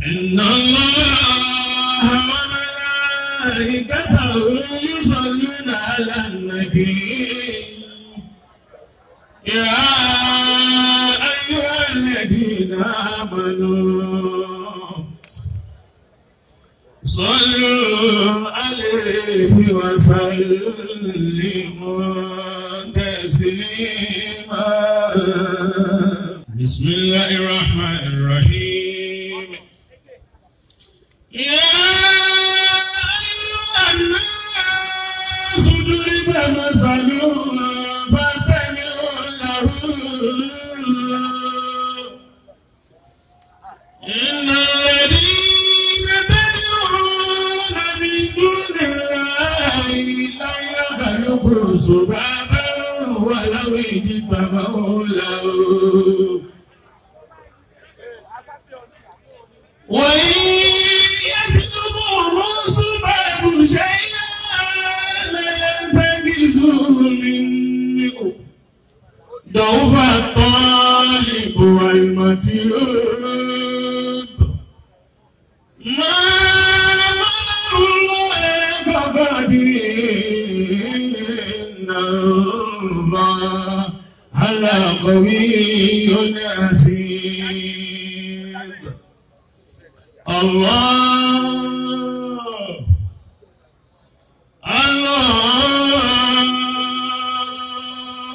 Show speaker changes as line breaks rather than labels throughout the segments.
إن الله وملائكته يصلون على النبي يا أيها الذين آمنوا صلوا عليه وسلموا تسليما بسم الله الرحمن الرحيم يا أيها الناس ضرب مثل فاستمعوا له إن الذين تدعون من دون الله لا يخلقوا ذبابا ولو اجتمعوا له وإن يسلبهم ذباب شيئا لا ينتبهوا منه ضعف الطالب والمطلوب ما منع الله بقدر إن الله على قوي عزيز الله الله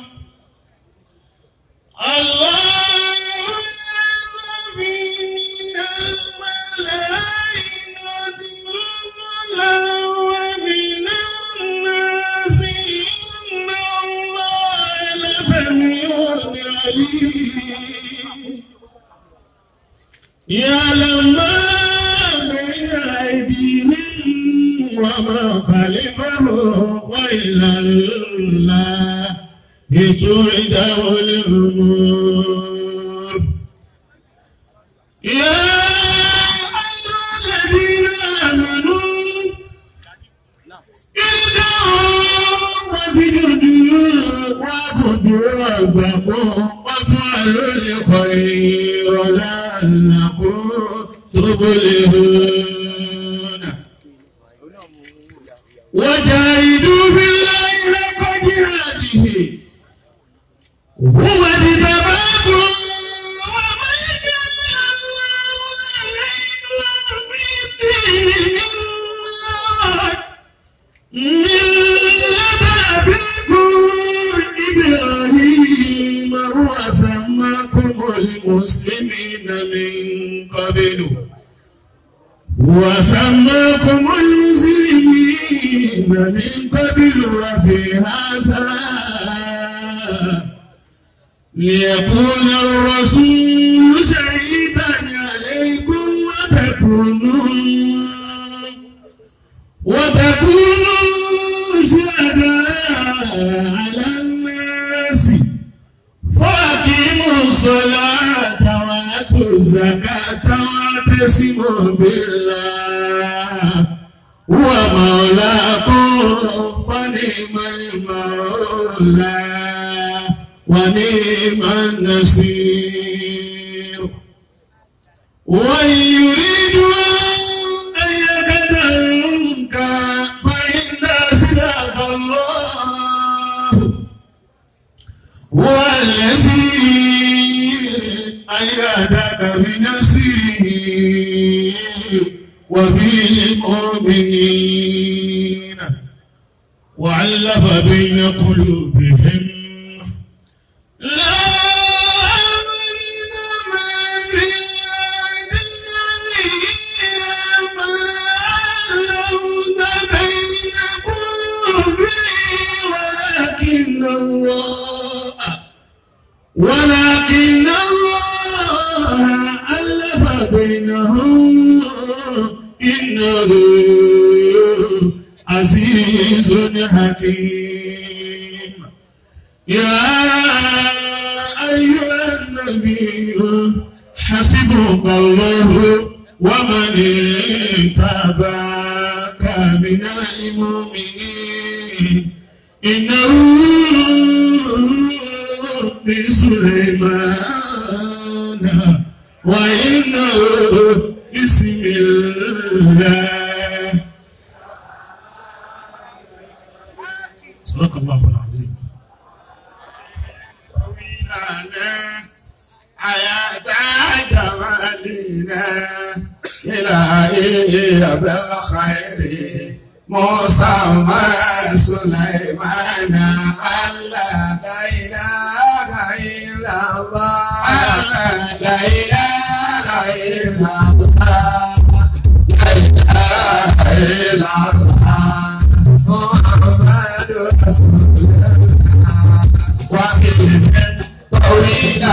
الله من الملائكة رسلا ومن الناس إن الله لسميع عليم يعلم ما بين أيديهم وما خلفهم وإلى الله ترجع الأمور يا أيها الذين آمنوا ارجعوا واسجدوا واعبدوا ربكم وافعلوا الخير لعلكم تفلحون وجاهدوا بالله حق جهاده هو اجتباكم وما جعل الله في الدين من ملة أبيكم إبراهيم هو سماكم المسلمين من قبل وسماكم المسلمين من قبل وفي هذا ليكون الرسول شهيدا عليكم وتكونوا وتكونوا شهداء على الناس فاقيموا الصلاة وآتوا الزكاة واعتصموا بالله هو مولاكم فنعم المولى ونعم النصير وإن يريدوا أن يقتلوك فإن صدق الله هو الذي أيدك بنصره وبالمؤمنين وعلف بين قلوبهم لا أمن ما في أيدينا ما علمت بين قلوبهم ولكن الله ولكن الله ألف بينهم إنه عزيز حكيم يا أيها النبي حسبك الله ومن اتبعك من المؤمنين إنه بسليمان وإنه بسم بالخير موسى وسليمان الله لا إله إلا الله لا إله إلا الله لا إله إلا الله محمد رسول الله وبه طويلنا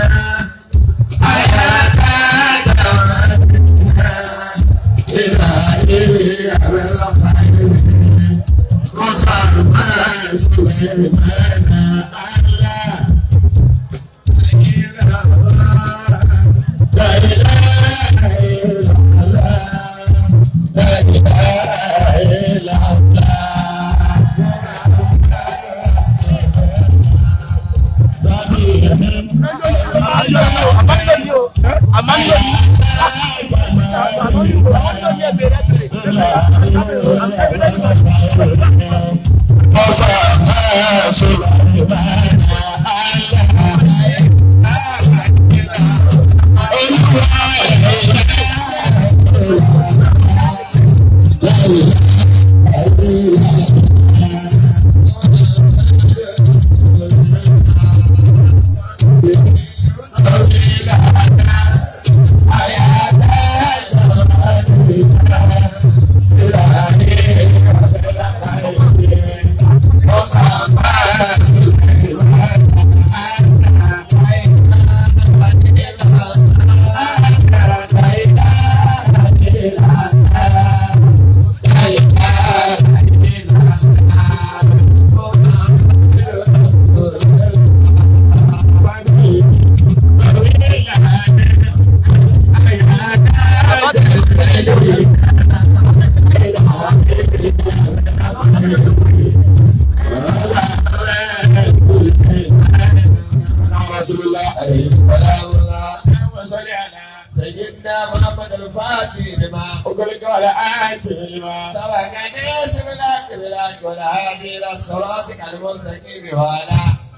سيدنا محمد الفاتح لما أغلق على آية لما سبق ناصر لك بالحق والهادي إلى صراطك المستقيم وعلى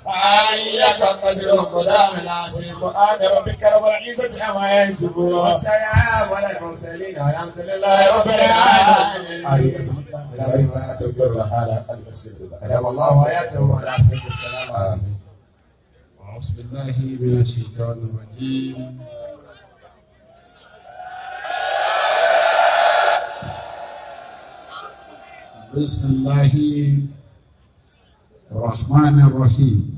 آية قدر قدام العظيم سبحان ربك رب العزة عما يصفون والسلام على المرسلين والحمد لله رب العالمين أدام الله حياته وعلى سيدنا السلام آمين
أعوذ بالله من الشيطان الرجيم بسم الله الرحمن الرحيم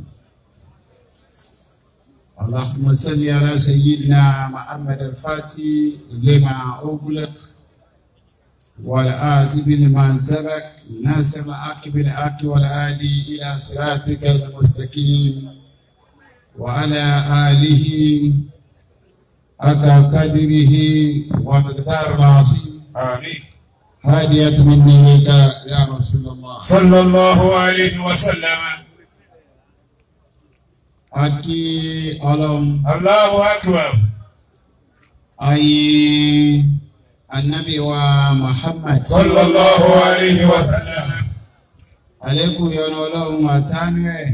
اللهم صل على سيدنا محمد الفاتح لما أغلق والآتي لمن سبق ناصر الحق بالحق والهادي إلى صراطك المستقيم وعلى آله حق قدره ومقدار العظيم
آمين
هادية مني لك يا رسول الله
صلى الله عليه وسلم
Aki ọlọ́run
الله أكبر
ayé anabi wa Muhammad
صلى الله عليه وسلم
alekun yọnu ọlọ́run àtànú ẹ̀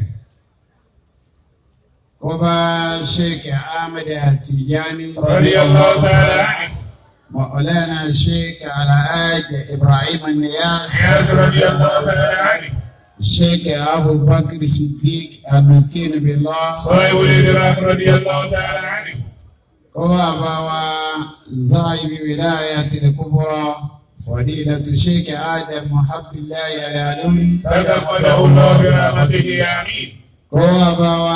kó bá Sheikh Ahmed Tijani
رضي الله تعالى عنه
مولانا Sheikh Alhaji Ibrahim Niyas
ياس رضي الله تعالى عنه
Sheikh Abu Bakr Siddiq Al-Miskin Billah
صاحب الإدراك رضي الله تعالى عنه
kó bá bá wa Zahibi Wilayatil Kubra Fadilatu Sheikh Adam Abdullahi Al-Alawi
تكفله الله برحمته آمين
kowa bawa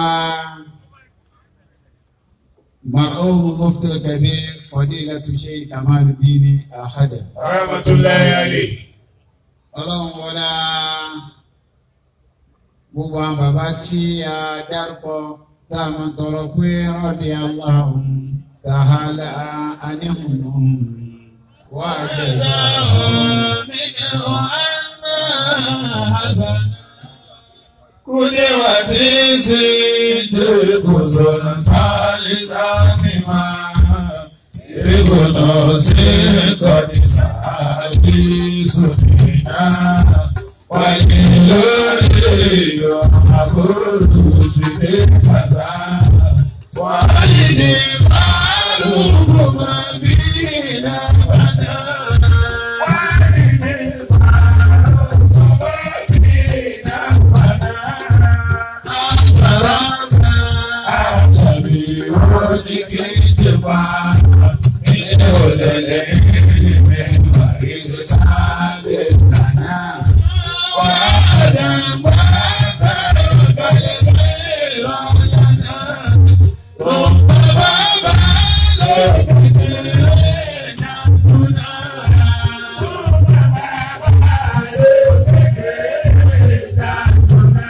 mar'umu muftir kabir fadilatu shay kamal dini ahada
رحمة الله عليه
ọlọ́run wọlá gbogbo àwọn bàbá tí a dárúkọ tá a máa tọrọ pé rọ́ọ̀dì aláhùn tàhálà aníhùn wà jẹ́sà
Kude watisi dekuzontalizanima Rikunosi kodisa abisutina Walilori amakurusi dekaza Walidi malubu mabina badana
lẹ́lẹ́ mẹ́fà ìlú sábẹ́ nàná. Wàhálà bàbá balẹ̀ bẹ́ẹ̀ lọ́yà náà. Rọ̀bà bàbá lọ́dún tẹ̀lé nàkúnà. Rọ̀bà bàbá lọ́dún tẹ̀lé nàkúnà.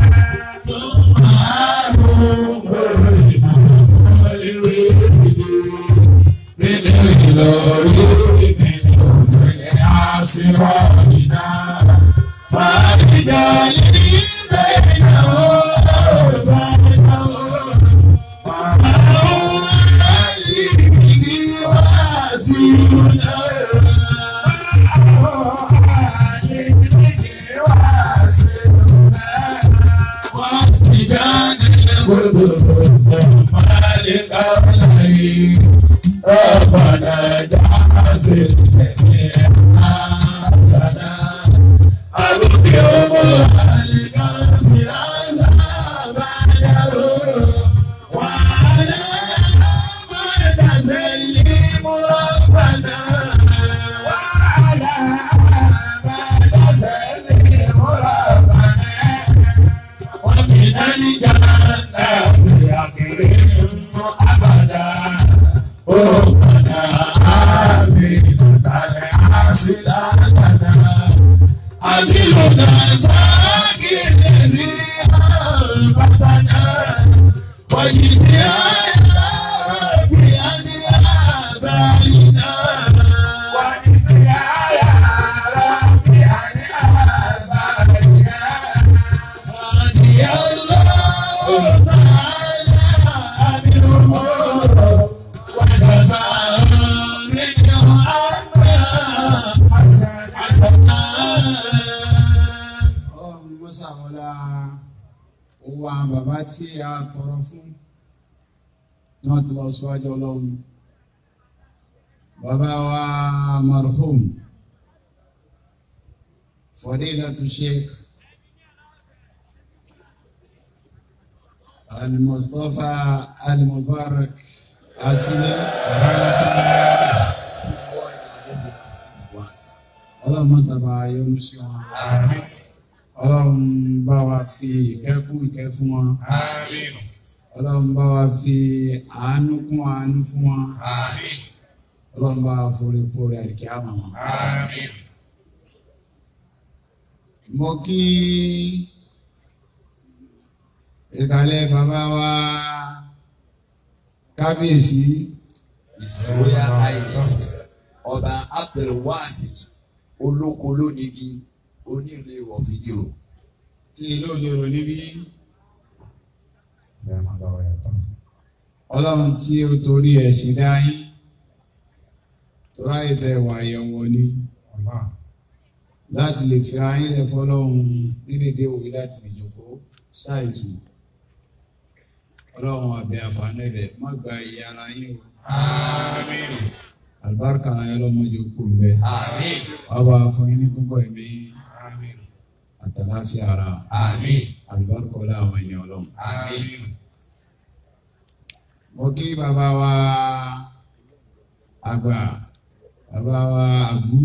ربنا جعل ọlọ́run mọ́sàwọ́lá owó àwọn bàbá tí a tọrọ fún ní wọ́n ti lọ síwájú ọlọ́run bàbá wa marhum fadilatu sheikh al-mustapha al-mubarak asile ọlọ́run mọ́sàbà yọ́nú sí wọn ọlọ́run bá wa fi ìkẹ́kùn ìkẹ́ fún wọn
Àmín.
ọlọ́run bá wa fi àánú kún àánú fún wọn
Àmín.
ọlọ́run bá wa forí kórè àríkí àmọ́ wọn.
Àmín.
mo kí ìkàlẹ̀ bàbá wa kábíyèsí
His Royal Highness ọba Abdulwasi olóko lónìí onílé wọ̀ fídíò.
tí ìlú òjòrò níbí ọlọ́run tí ó torí ẹ̀ sí dáyé torá ìtẹ̀ wà yẹ̀wò ni láti lè fi ayé lẹ̀ fọlọ́run nídìdé òwe láti lè jòkó ṣáìsù ọlọ́run àbẹ̀ àǹfààní rẹ̀ má gba iye ara yín o
Àmín.
àlùbáríkà ayé lọ́mọdé kù mbẹ́
Àmín.
ọba fún yín ní púpọ̀ ẹ̀mí
Àmín.
àtàláfíà ara
Àmín.
àlùbáríkà ọlá àwọn ènìyàn ọlọ́run.
Àmín.
mo kí bàbá wa àgbà bàbá wa àbú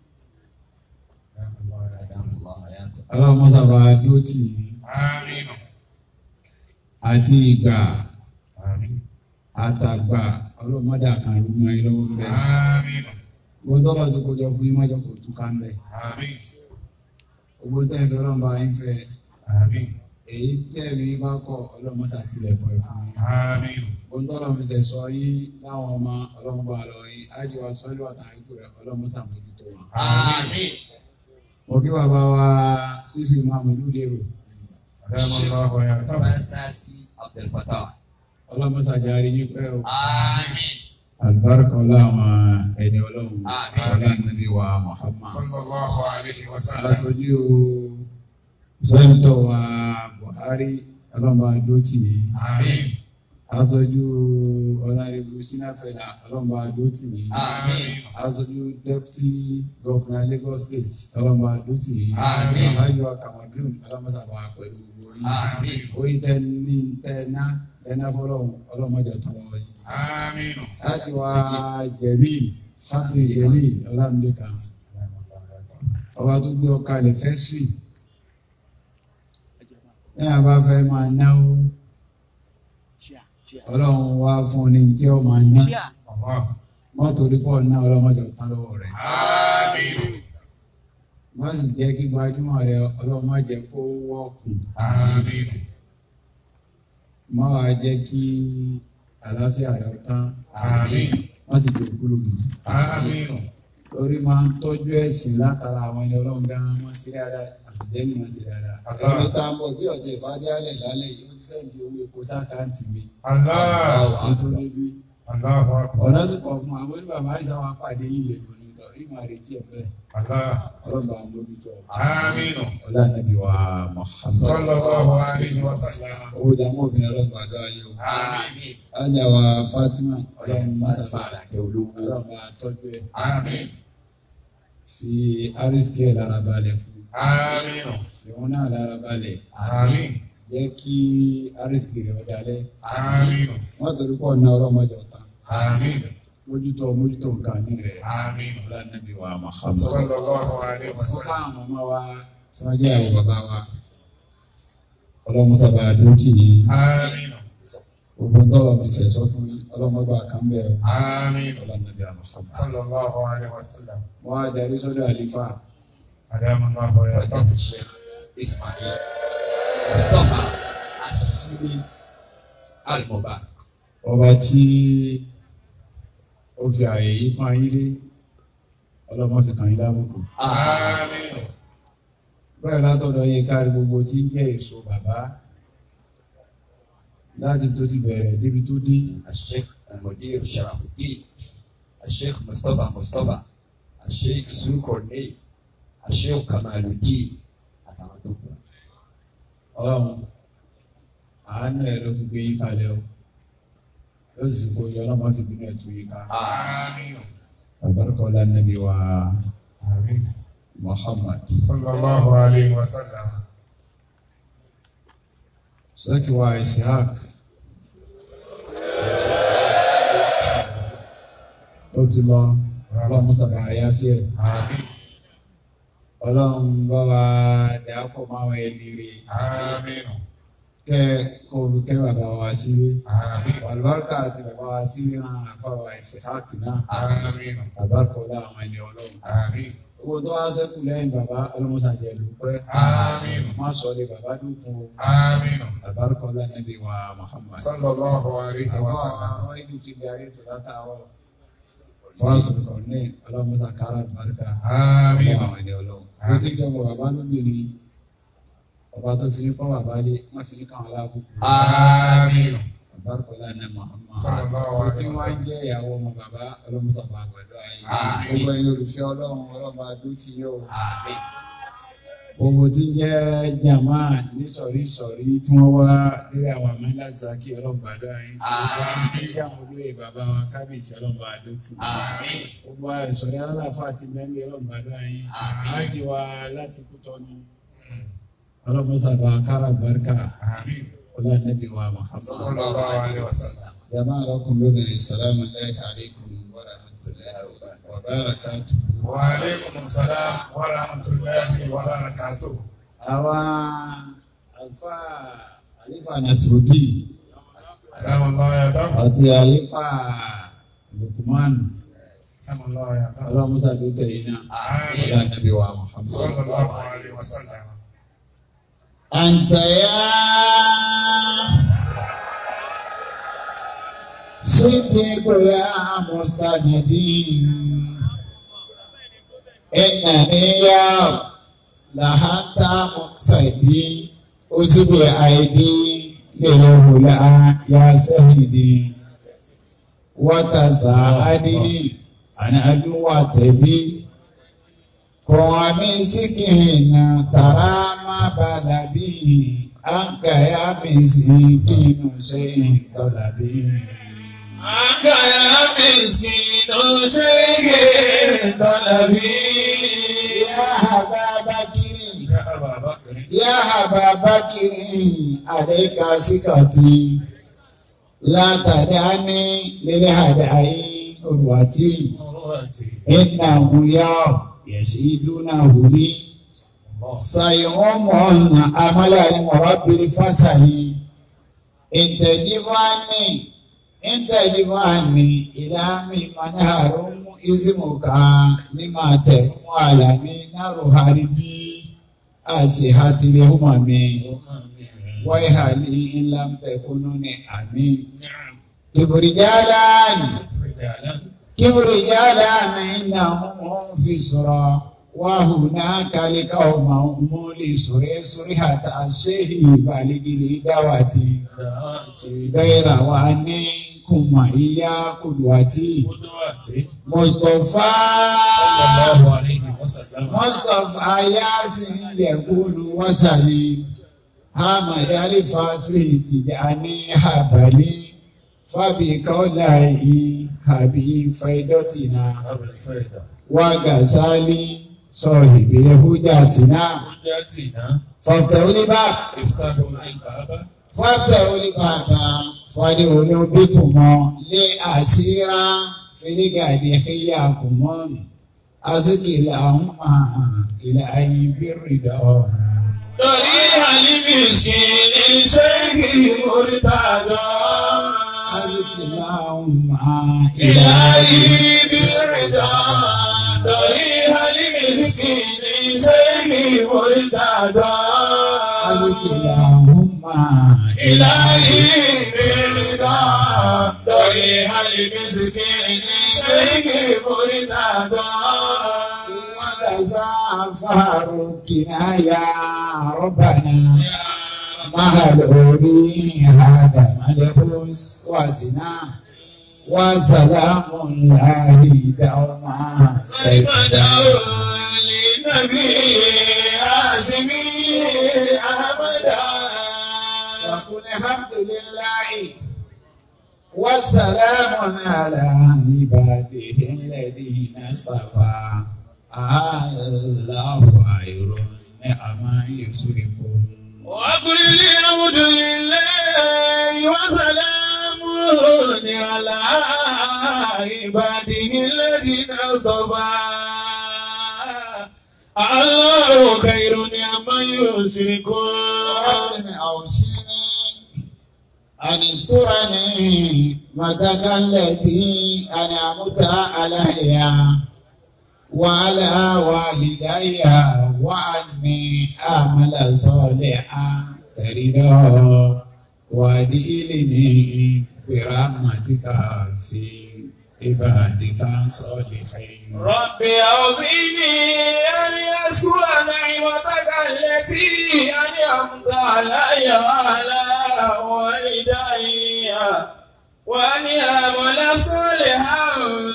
ọlọ́mọsàbà dótì
Àmín.
àti ìgbà
Àmín.
àtàgbà ọlọ́mọdé àkànlú mọ́ ẹ lọ́wọ́ bẹ́ẹ̀.
Àmín.
gbogbo tọ́lọ̀ tó kọjọ fún yín mọ́jọ kò tún ká ń bẹ̀.
Àmín.
gbogbo tẹ́ ẹ fẹ́ ọlọ́mọba yín fẹ́
Àmín.
èyí tẹ́ mi bá kọ ọlọ́mọsà tilẹ̀ kọ́ ẹ fún yín.
Àmín.
gbogbo tọ́lọ̀ fi sẹ̀ sọ yín láwọn ọmọ ọlọ́mọba lọ yín ájíwá sọ́lú àtàkùn rẹ̀ ọlọ́mọsà mójútó wọn.
Àmín.
mo kí bàbá wa sífì mahamudu lérò
Adama Allahu ya tabu.
Fásásí Abdulfatah.
ọlọ́mọsà járe yín pẹ́ o.
Àmín.
alibarika ọlá àwọn ẹni ọlọ́run
Àmín.
ọlá nàbí wa muhammad.
Sallallahu alayhi wa sallam.
aṣojú sẹ́ńtọ̀ wa buhari ọlọ́mọba dótì
Àmín.
aṣojú ọ̀nàrẹ́bù sinapẹ̀lá ọlọ́mọba dótì
Àmín.
aṣojú deputy governor lagos state ọlọ́mọba dótì
Àmín.
alájọ kamadun ọlọ́mọsàbà pẹ̀lú oyin
Àmín.
oyin tẹ ní tẹ ná ẹná fọlọ́hún ọlọ́mọdé tó wọ́n yìí
آمين
láti wá jẹ̀rí láti jẹ̀rí ọlámídéka ọba tó gbé ọkà lè fẹ́ sí ní àbá fẹ́ máa náwó ọlọ́run wá fún ní tí ó máa ná
الله
mọ́tò orí pọ̀ ná ọlọ́mọdé ọ̀tán lọ́wọ́ rẹ̀
آمين
wọ́n sì jẹ́ kí gbajúmọ̀ rẹ̀ ọlọ́mọdé kó wọ́ọ̀kùn
آمين
má wàá jẹ́ kí àlàáfíà rẹ̀ tán
آمين
wọ́n sì jẹ́ òkúlù gidi.
آمين
torí máa ń tọ́jú ẹ̀sìn látara àwọn ẹni ọlọ́run gan-an wọ́n sí dáadáa àtijọ́ ni wọ́n ti dáadáa.
Allah.
ẹni tá a mọ̀ bí ọ̀jẹ̀ ìfádé alẹ̀ lálẹ́ yìí ó ti sẹ́yìn owó epo sákàǹtì mi
الله
nítorí bí
الله أكبر
ọ̀nà tó kọ̀ fún àwọn oníbàbá àìsàn wa pàdé yìí lè lò nítọ̀ ìmọ̀ àrètí ẹ̀ bẹ́ẹ̀
الله
ọlọ́ba àmójútó
آمين
ọlá nàbí wa Muhammad.
صلى الله عليه وسلم
owó jàmọ́ obìnrin ọlọ́run àdó ayé o.
آمين
ajá wa Fatima ọlọ́run mọ́tàbà
àlàkẹ́ olówó.
ọlọ́run bá tọ́jú ẹ̀
آمين
fi arísíkì ẹ̀ lára balẹ̀ fún
آمين
fi wọn náà lára balẹ̀.
آمين
jẹ́ kí arísìkì rẹ̀ ọ̀dàlẹ̀
آمين
wọ́n torí pọ̀ ná ọlọ́mọdé ọ̀tá
آمين
mójútó mójútó nǹkan ní rẹ̀
آمين
ọlọ́nàbí wa Muhammad.
صلى الله عليه
fún
وسلم
káwọn ọmọ wa tí wọ́n jẹ́ àwọn bàbá wa ọlọ́mọsábà dúrótì yìí
آمين
gbogbo ntọ́lọ̀ mi sẹ̀sọ́ fún yín ọlọ́mọgbà kan bẹ̀rẹ̀
آمين
ọlọ́nàbí wa Muhammad.
صلى الله عليه وسلم
wọ́n á darí sọ́dọ̀ àlífà
أدام الله ويرضى
فضيلة الشيخ إسماعيل مصطفى الشيري المبارك
ọba tí ó fi àyè yìí pọ́n yín lé ọlọ́mọ fi kàn yín lábùkù.
آمين
bẹ́ẹ̀ látọ̀dọ̀ yẹ kárí gbogbo tí ń jẹ́ èso bàbá láti tó ti bẹ̀rẹ̀ débi tó dé
الشيخ المدير شرف الدين الشيخ مصطفى مصطفى الشيخ سوكورني الشيخ كمال الدين àtàwọn tó kù.
ọlọ́run àánú ẹ̀ ló fi gbé yín kalẹ̀ o ló sì fi kó yọ ọlọ́mọ fi bínú ẹ̀ tó yín ká
آمين
àbárúkọ lánàbí wa
آمين
Muhammad
صلى الله عليه وسلم
sọ́kì wa Ishaq ó ti lọ ọlọ́run sábà àyàfẹ́
آمين
ọlọ́run bá wa dàápọ̀ máa wọ ẹni rè
آمين
kẹ́ kó o kẹ́ bàbá wa sílé.
آمين
Àlùbáríkà àti bàbá wa sí ríran àfàwà ìṣèháàkì náà.
آمين
Àlùbáríkà ọlá àwọn ẹni ọlọ́run.
آمين
Owó tó wá sẹ́kù lẹ́yìn bàbá ọlọ́mọsàjẹ́ ló pẹ́.
آمين
Má sọ lé bàbá dúkùn o.
آمين
Àlùbáríkà ọlá nàbí wa Muhammad.
صلى الله عليه
Àwọn
وسلم
àwọn ìlú ti bí ayé tó látàárọ̀. Fọ́ọ̀sì kan ní ọlọ́mọsàkárà àlùbáríkà.
آمين
Àwọn ẹni ọlọ́run. Ó ti jẹ́ ọmọ bàbá lóbìnrin. Ọba tó fi ń kọ́ bàbá lé, má fi ń kàn án lábùkù.
آمين
Àbárkọ̀lá ní Muhammad.
Sallallahu
Àwọn
alaihi
tí wọ́n ń
wasallam.
jẹ́ ìyàwó ọmọ bàbá ọlọ́mùsàbà àgbàdo ayé.
Àmín.
Gbogbo ẹ̀yin olùfẹ́ ọlọ́run ọlọ́mọ adó ti yóò.
Àmín.
Gbogbo tí ń jẹ́ jàmá ní sọ̀rí sọ̀rí tí wọ́n wá lórí àwọn àmàlà zaki ọlọ́gbàdo ayé. Gbogbo àwọn tí ń jẹ́ àwọn olóyè bàbá wa kábíyèsí ọlọ́mọ adó ti.
Àmín.
Gbogbo àìsọ̀rí aláfà àti mẹ́mí ọlọ́gbàdo ayé. Àájì wa láti Kútọ́nù. Ọlọ́mùsàbà kára barika
آمين
ọlá nẹ́bí wa Muhammad.
صلى الله عليه وسلم
جماعة لكم لدي السلام الله عليكم ورحمة الله وبركاته
وعليكم السلام ورحمة الله وبركاته
àwa àlùfà àlífà Nasrudeen
أدام الله يدعو
àti àlífà Lukman
أدام الله يدعو
ọlọ́mùsà tó tẹ̀yìn náà
آمين
ọlá nàbí wa Muhammad.
صلى الله عليه وسلم
أنت يا صديق يا مستندين إنني يا لحنت مقصدي أجب أيدي للهلا يا سيدي وتساعدني أنا أدوى تبي Kọ̀wámi síkìnà tàrà má bàdà bí àǹkàyà mi sí kínú ṣe tọ́lá bí. Àǹkàyà mi sí kínú ṣe tọ́lá bí. Yá àbá Bákírì,
يا أبا بكر
yá àbá Bákírì, àdéka síkàtì. látàdáni lélẹ́ àdáyé olùwàtí ìnáwó yá yẹ̀sídúnà wùlí sayọ̀mọ̀nà amálàní mọ̀rọ́bìrì fásàyí ìtẹ̀jífáàní ìtẹ̀jífáàní ìlàmì manáàrún ìzìmùká ní máa tẹ̀ mú àlàmì náírà haribi àṣìhàtìlẹ̀ hùmàmì wáyé ńlám tẹ̀kúnú ní àmì. kìfìrìjálán kìfìrìjálán ìnáwó fi sọ̀rọ̀. وهناك لقوم مولي سوري سوري حتى الشيخ بالغ لدعوتي غير واني كما هي قدوتي مصطفى مصطفى ياسين يقول وسلي حمد الفاسي تجاني حبلي فبقوله حبيب فيدتنا وغزالي صاحب هجاتنا فافتحوا لي باب فافتحوا لي باب فادعوا بكم لأسيرا في الغد حياكم أزكي لهم إلى أي بالرضا
Torí àlìmísì ní ṣéèkì Mùrítàdá.
أزكي لهم
Ìlàyé bí rìdá. Torí àlìmísì ní ṣéèkì Mùrítàdá.
أزكي لهم
Ìlàyé bí rìdá. Torí àlìmísì ní ṣéèkì Mùrítàdá.
وتزعفر كنايا ربنا مهل أولي هذا ملبوس وزنا وسلام الله دوما
سيدنا للنبي عازمي أحمدا
وقل الحمد لله وسلام على عباده الذين اصطفى الله خير نعم يشركون
وقل الحمد لله وسلام على عباده الذين اصطفى الله خير عما يشركون
ربنا أوصيني أن اذكرني متك التي أنعمت عليها وعلى والدي وعني أعمل صالحا ترضى وادخلني برحمتك في عبادك الصالحين
ربي أوصيني أن يذكر نعمتك التي أنعمت علي وعلى والدي وأن يعمل صالحا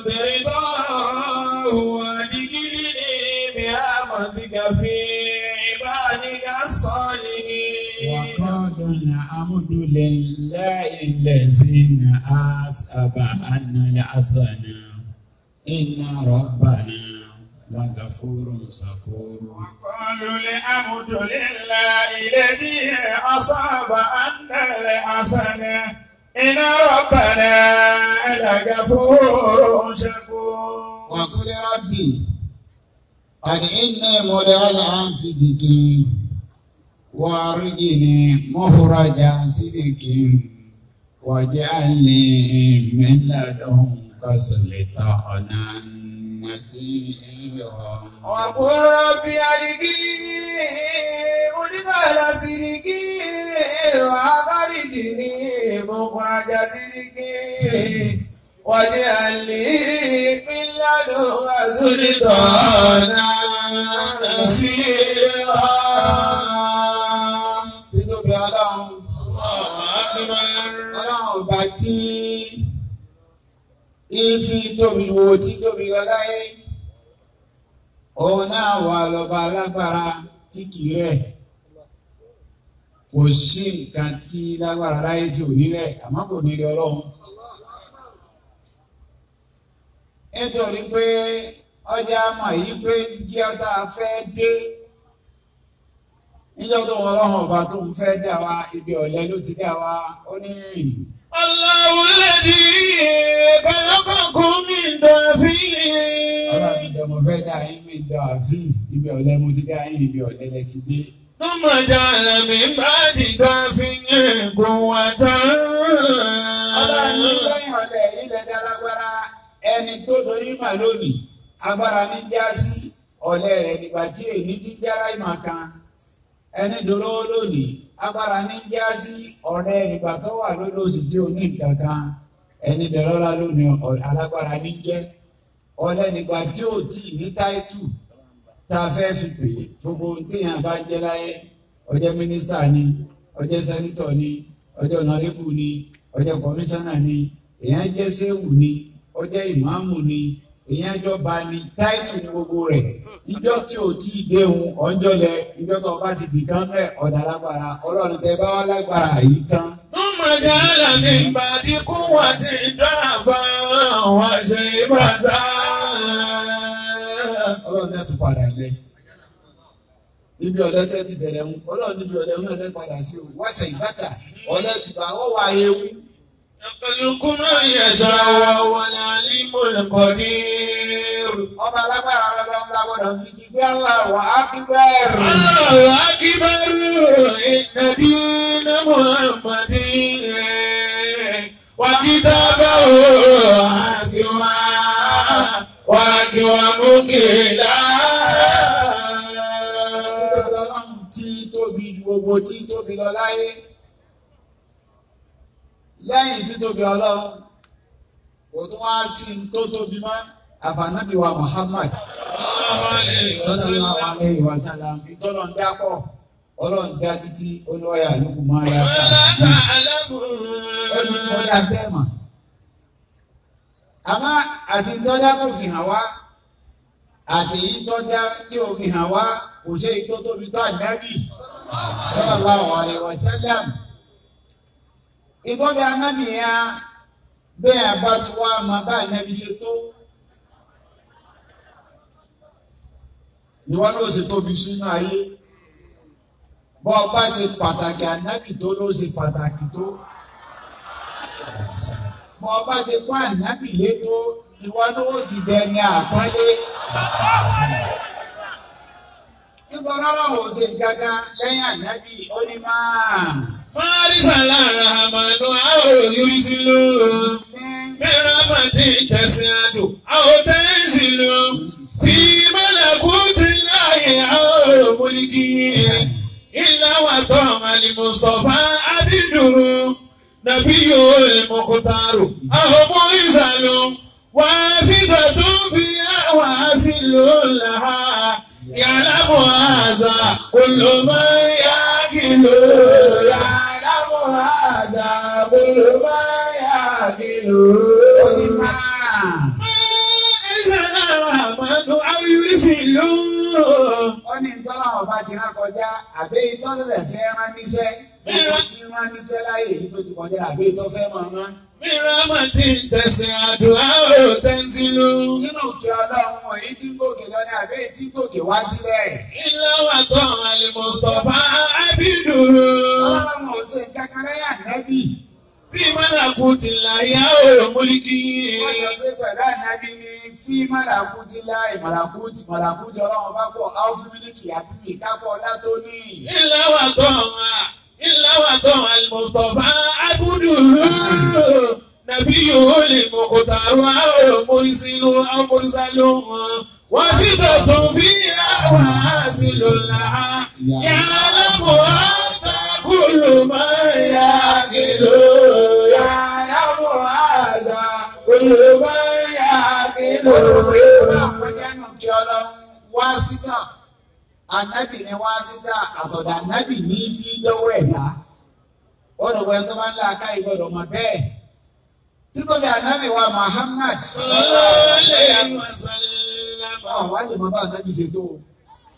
برضاه وأدخلني برحمتك في عبادك الصالحين
وقالوا الحمد لله الذي أسأب عنا الحسن إن ربنا لغفور شكور
قالوا الحمد لله الذي أصاب أن الحسن إن ربنا لغفور شكور
وقل ربي قد إني مدعى عن صدق وأرجني مخرج صدق واجعلني من لدنك سلطانا نصيرا
وقل ربي أدخلني مدخل صدق وأخرجني مخرج صدق واجعل لي من لدنك سلطانا نصيرا
títóbi ọlọ́run
الله أكبر
ọlọ́run ọba tí ìfi tóbi wo tí tóbi lọ láyé òun náà wà lọ́ba alágbára tí kì í rẹ̀ kò sí nǹkan tí lágbára láyé tí ò ní rẹ̀ àmọ́ kò ní rí ọlọ́run. nítorí pé ọjà mọ̀ yìí pé kí ọta fẹ́ dé níjọ́ tó wọ́n ọlọ́run ọba tó ń fẹ́ dá wa ibi ọ̀lẹ́ ló ti dá wa ó ní
Allahu alladhi khalaqakum min da'fin.
ọlọ́run ìjọba fẹ́ dá yín mi dọ̀ àfin ibi ọ̀lẹ́ mo ti dá yín ibi ọ̀lẹ́ lẹ ti dé.
Thumma ja'ala min ba'di da'fin quwwatan.
ọlọ́run lẹ́yìn ọ̀lẹ́ ilẹ̀ dálágbára ẹni tó dorí mà lónìí agbára ní jásí ọ̀lẹ́ rẹ̀ nígbà tí èyí ti jára ìmọ̀ kan ẹni dolówó lónìí agbára ní jásí ọ̀lẹ́ nígbà tó wà lólóòsì tí ò ní nǹkan kan ẹni dẹ̀rọ́lá lónìí ọ̀- alágbára ní jẹ́ ọ̀lẹ́ nígbà tí ò tí ì ní táìtù tá a fẹ́ fi pè é gbogbo téèyàn bá jẹ́ láyé ọjọ́ mínísítà ni ọjọ́ sẹ́nítọ̀ ni ọjọ́ nọ́rẹ́bù ni ọjọ́ kọmíṣánná ni èèyàn jẹ́ sẹ́wù ni ọjọ́ ìmáàmù ni èèyàn jọba ni táìtù ni gbogbo rẹ̀ ìjọ tí ò tí ì déhùn ọjọ́ lẹ ìjọ tó o bá ti dìkan rẹ̀ ọ̀dà lágbára ọlọ́run tẹ bá wà lágbára yìí tán.
Thumma ja'ala min ba'di quwwatin da'fan wa shaybatan.
ọlọ́run náà ti padà lẹ níbi ọ̀dọ́ tẹ́ ti bẹ̀rẹ̀ mu ọlọ́run níbi ọ̀dọ́ náà tẹ́ padà sí o wáṣẹ̀ ìbátà ọ̀lẹ́ ti bá wọ́n wá ewu.
Yakhluqu ma yasha'u wa huwal alimul qadir.
ọba alágbára ọlọ́ba ńlá gbọ́dọ̀ fi kí gbé Allahu akbar.
Allahu akbar inna dina Muhammadin wa kitabahu akiwa wa akiwa mukila.
ọlọ́run tí tóbi ju gbogbo tí tóbi lọ láyé lẹ́yìn tí tóbi ọlọ́run kò tún wá sí i tó tóbi mọ́ àfànàbí wa Muhammad sallallahu alaihi wa sallam ìtọ́nà ń dápọ̀ ọlọ́run dá títí olúwayà lókù máa yá ẹni kọjá tẹ́ẹ̀mà àmọ́ àti tọ́já tó fi hàn wá àti èyí tọ́já tí ò fi hàn wá kò ṣe èyí tó tóbi tó ànábì sallallahu alaihi wa sallam ìtọ́jú ànábì yẹn bẹ́ẹ̀ bá ti wá máa bá ànábì ṣe tó ni wọ́n ló ṣe tóbi sínú ayé bọ́ ọ bá ṣe pàtàkì ànábì tó ló ṣe pàtàkì tó bọ́ ọ bá ṣe pọ́n ànábì lé tó ni wọ́n ló sì dẹni àpọ́nlé nítorí ọlọ́run ò ṣe gángan lẹ́yìn ànábì ó ní máa
Marisa lára àmàlù àwọn òyìnbí ló. Mẹ́ra màtí tẹ̀sí àdó. Àwọn tẹ́sí ló. Fi mọ́lẹ̀kú ti láàyè àwọn òmùlíkì. Ilé wa tọ́ àlì Mùsùlùmá Abídùrú. Nàbí yóò lè mọ̀kútàrò. Àwọn ọmọ ìsàlù. Wá sí tọ̀tún bí àwọn àṣìlò làá. Yàrá mọ̀ àzà. Olùmọ̀ yá kìlọ̀ rà. Yàrá mọ̀ àzà. Olùmọ̀ yá kìlọ̀
ó ní
rà.
máa. ó ní tọ́lá ọba ti rán kọjá àbẹ́ itọ́ tẹ̀lẹ̀ fẹ́ rán níṣẹ́ gbogbo tí rán níṣẹ́ láyé èyí tó ti kọjá àbẹ́ itọ́ fẹ́ mọ̀ rán. nínú òkè ọlọ́run èyí tí ń gòkè lọ ní àbẹ́ èyí tí ń gòkè wá sílẹ̀. ọlọ́run ò ṣe kankan lẹ́yìn ànábì wọ́n yọ sí pẹ̀lú ànábì ní fí màlàkú ti láì màlàkú ti màlàkú ti ọlọ́run bá pọ̀ áwùfí mílíkì àbíbí kápọ̀ ọlá tó ní.
Nàbí yóò lè mọ̀ kò tààrù àwọn òmòrìsínú àmòrìsálò wọn. Wọ́n sì tọ̀tún bí àwọn àṣìlò làá. Yàrá mọ̀ àtàkùlù máa yá kìlò. Yàrá mọ̀ àtàkùlù máa yá kìlò.
àpẹjánù kí ọlọ́run wá síta ànábì ni wá síta àtọ̀dà ànábì ní fi lọ́wọ́ ẹ̀dá ọ̀dọ̀ wẹ̀ tó bá ń lá aká ìgbọ́dọ̀ mọ̀ bẹ́ẹ̀ títóbi ànábì wa Muhammad
Sallallahu wa sallam.
ọ̀ wá lè mọ bá ànábì ṣe tó o.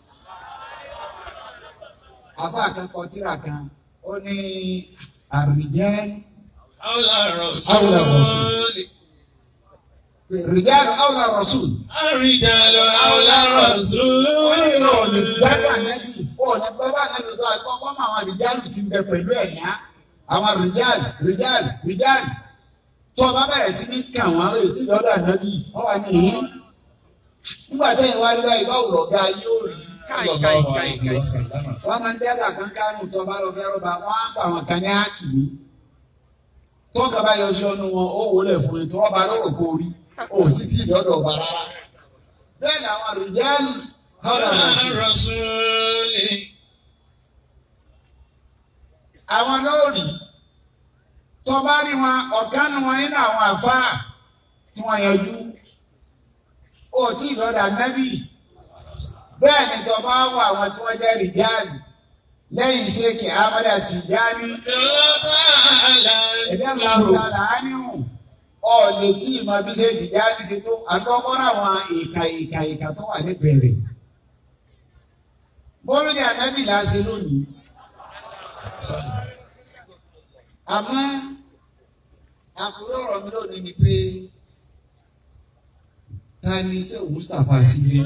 afa kan kọ tírà kan ó ní àrìjẹ́
Awla
Awla
Rasul.
rìjẹ́ awla rasul.
Àrídàlọ́ Awla Rasul.
ó ní gbẹ́gbẹ́ ànábì ó ní gbẹ́gbẹ́ ànábì tó àìkọ́kọ́ mọ àwọn àrìjẹ́ ti ń bẹ pẹ̀lú ẹ̀yà àwọn rìjáàl rìjáàl rìjáàl tó o bá bẹ̀rẹ̀ sí ní kà wọ́n àwọn ètí lọ́dọ̀ ànábì wọ́n wà ní ìhín nígbà tẹ́yìn wá rí báyìí báwo lọ̀gá yóò rí
Káì káì káì káì.
wọ́n máa ń dẹ́sà kan kánú tó bá lọ fẹ́ rọ́bà wọ́n á pa àwọn kan ní ákìmí tó kaba yọ sí ọnu wọn ó wọlé fún mi tó ọba lọ́rọ̀ kó rí ó sì tí ìdọ́dọ̀ ọba rárá bẹ́ẹ̀ ni àwọn rìjáàlì hàrà
Rasuli.
àwọn lóòrì tó bá rí wọn ọ̀gá nu wọn nínú àwọn àfáà tí wọ́n yanjú ó tí ìdọ́dọ̀ ànábì bẹ́ẹ̀ ni tó bá wọ àwọn tí wọ́n jẹ́ rìjáàlì lẹ́yìn ṣéèkì Ahmad Tijani ẹ̀dá làwùjọ làánìhù ọ̀lẹ̀ tí ìmọ̀ bí ṣe Tijani ṣe tó àkọ́kọ́ àwọn ìka ìka ìka tó wà níbẹ̀rẹ̀ bọ́mídìí ànábì là ń ṣe lónìí àmọ́ àkúrò ọ̀rọ̀ mi lónìí ni pé ta ni ṣé Mustapha sílé.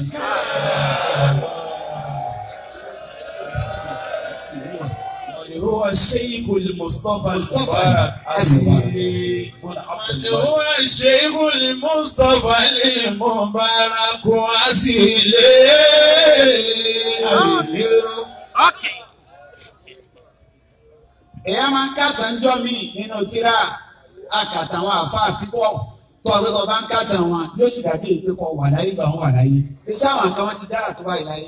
هو الشيخ المصطفى
Mustapha
المبارك
Asile wọn
من هو الشيخ المصطفى المبارك أسيلي
Okay.
èèyàn máa ń kàtà ń jọ mí nínú tíra àkàtà àwọn àfáà pípọ̀ tó ọgbẹ́ tó bá ń kàtà wọn yóò sì dàbí èpè kọ wà láyé gbà wọn wà láyé bí sáwọn kan wọn ti dára tó báyìí láyé.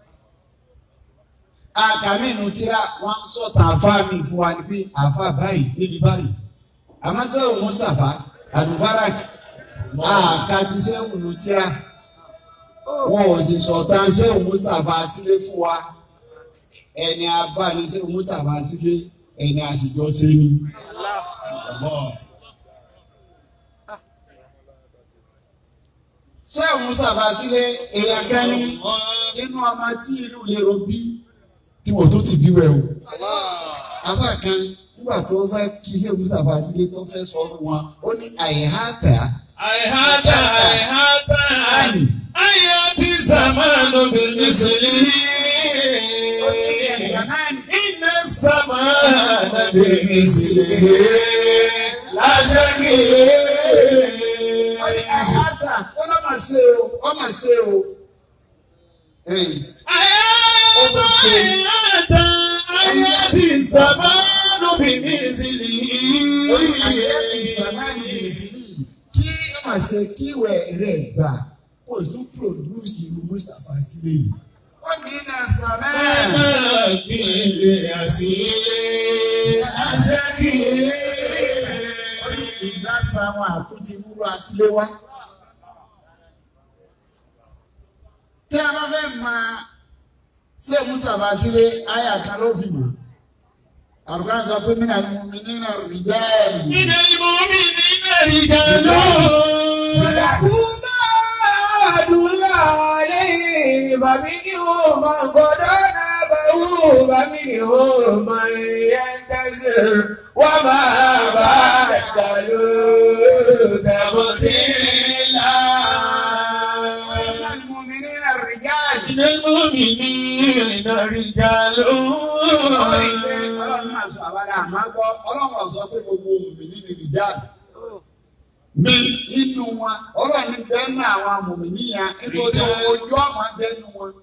àkàmì nínú tíra wọn ń sọ̀tà àfáà mi fún wa ni pé àfáà báyìí níbi báyìí àmọ́ sẹ́wọ̀n Mustapha Al-Mubarak àkàtì sẹ́wọ̀n nínú tíra wọn ò sì sọ̀tà sẹ́wọ̀n Mustapha sílé fún wa ẹni abáni sẹ́wọ̀n Mustapha sílé ẹni àṣìjọ ṣe ni. sẹ́wọ̀n Mustapha sílé èèyàn kan ní inú ọmọ tí ìlú lérò bí tí wọ́n tó ti bí wẹ̀ o. Àbá kan nígbà tó fẹ́ kí sẹ́wọ̀n Mustapha sílé tó fẹ́ sọ ọ́ wọn ó ní àìháàtà
àìháta àìháta àyàtí sàmánù bìlísìlì. Iná sàmánù bìlísìlì. Láṣẹ́kì.
ó ní àìháàtà ó lọ́ mà ṣe o ó mà ṣe o. Ẹ̀yìn.
Àyàtà àyàtà àyàtí sàmánù bìlísìlì.
orí àyẹ̀lẹ̀ ìsàmáàlì ìsìlì kí ó mà ṣe kíwẹ̀ rẹ̀ gbà kó o tún pòdúsì irú Mustapha sílé yìí. ó ní iná sàmáà. ó ní ìgbàsá wọn àtúntì wúrọ àsílé wá. tí a bá fẹ́ máa ṣé Mustapha sílé ayé kan ló fi mọ̀. àrùkà ń sọ pé mí nà mú mi nínú rìjẹ́ẹ̀lì.
من المؤمنين رجال
عباد الله عليه فمنهم من قضى نابه ومنهم من ينتظر وما بدلوا تبديلا
المؤمنين الرجال.
من المؤمنين رجال
ọlọ́run máa sọ àbálẹ̀ àmọ́ gbọ́ ọlọ́run ọ̀sọ́ pé gbogbo mùmìnì ni rìjáàlì. mi inú wọn ọlọ́run ní bẹ́ẹ̀ ní àwọn mùmìnì yẹn nítorí ojú ọmọ bẹ́ẹ̀ nu wọn.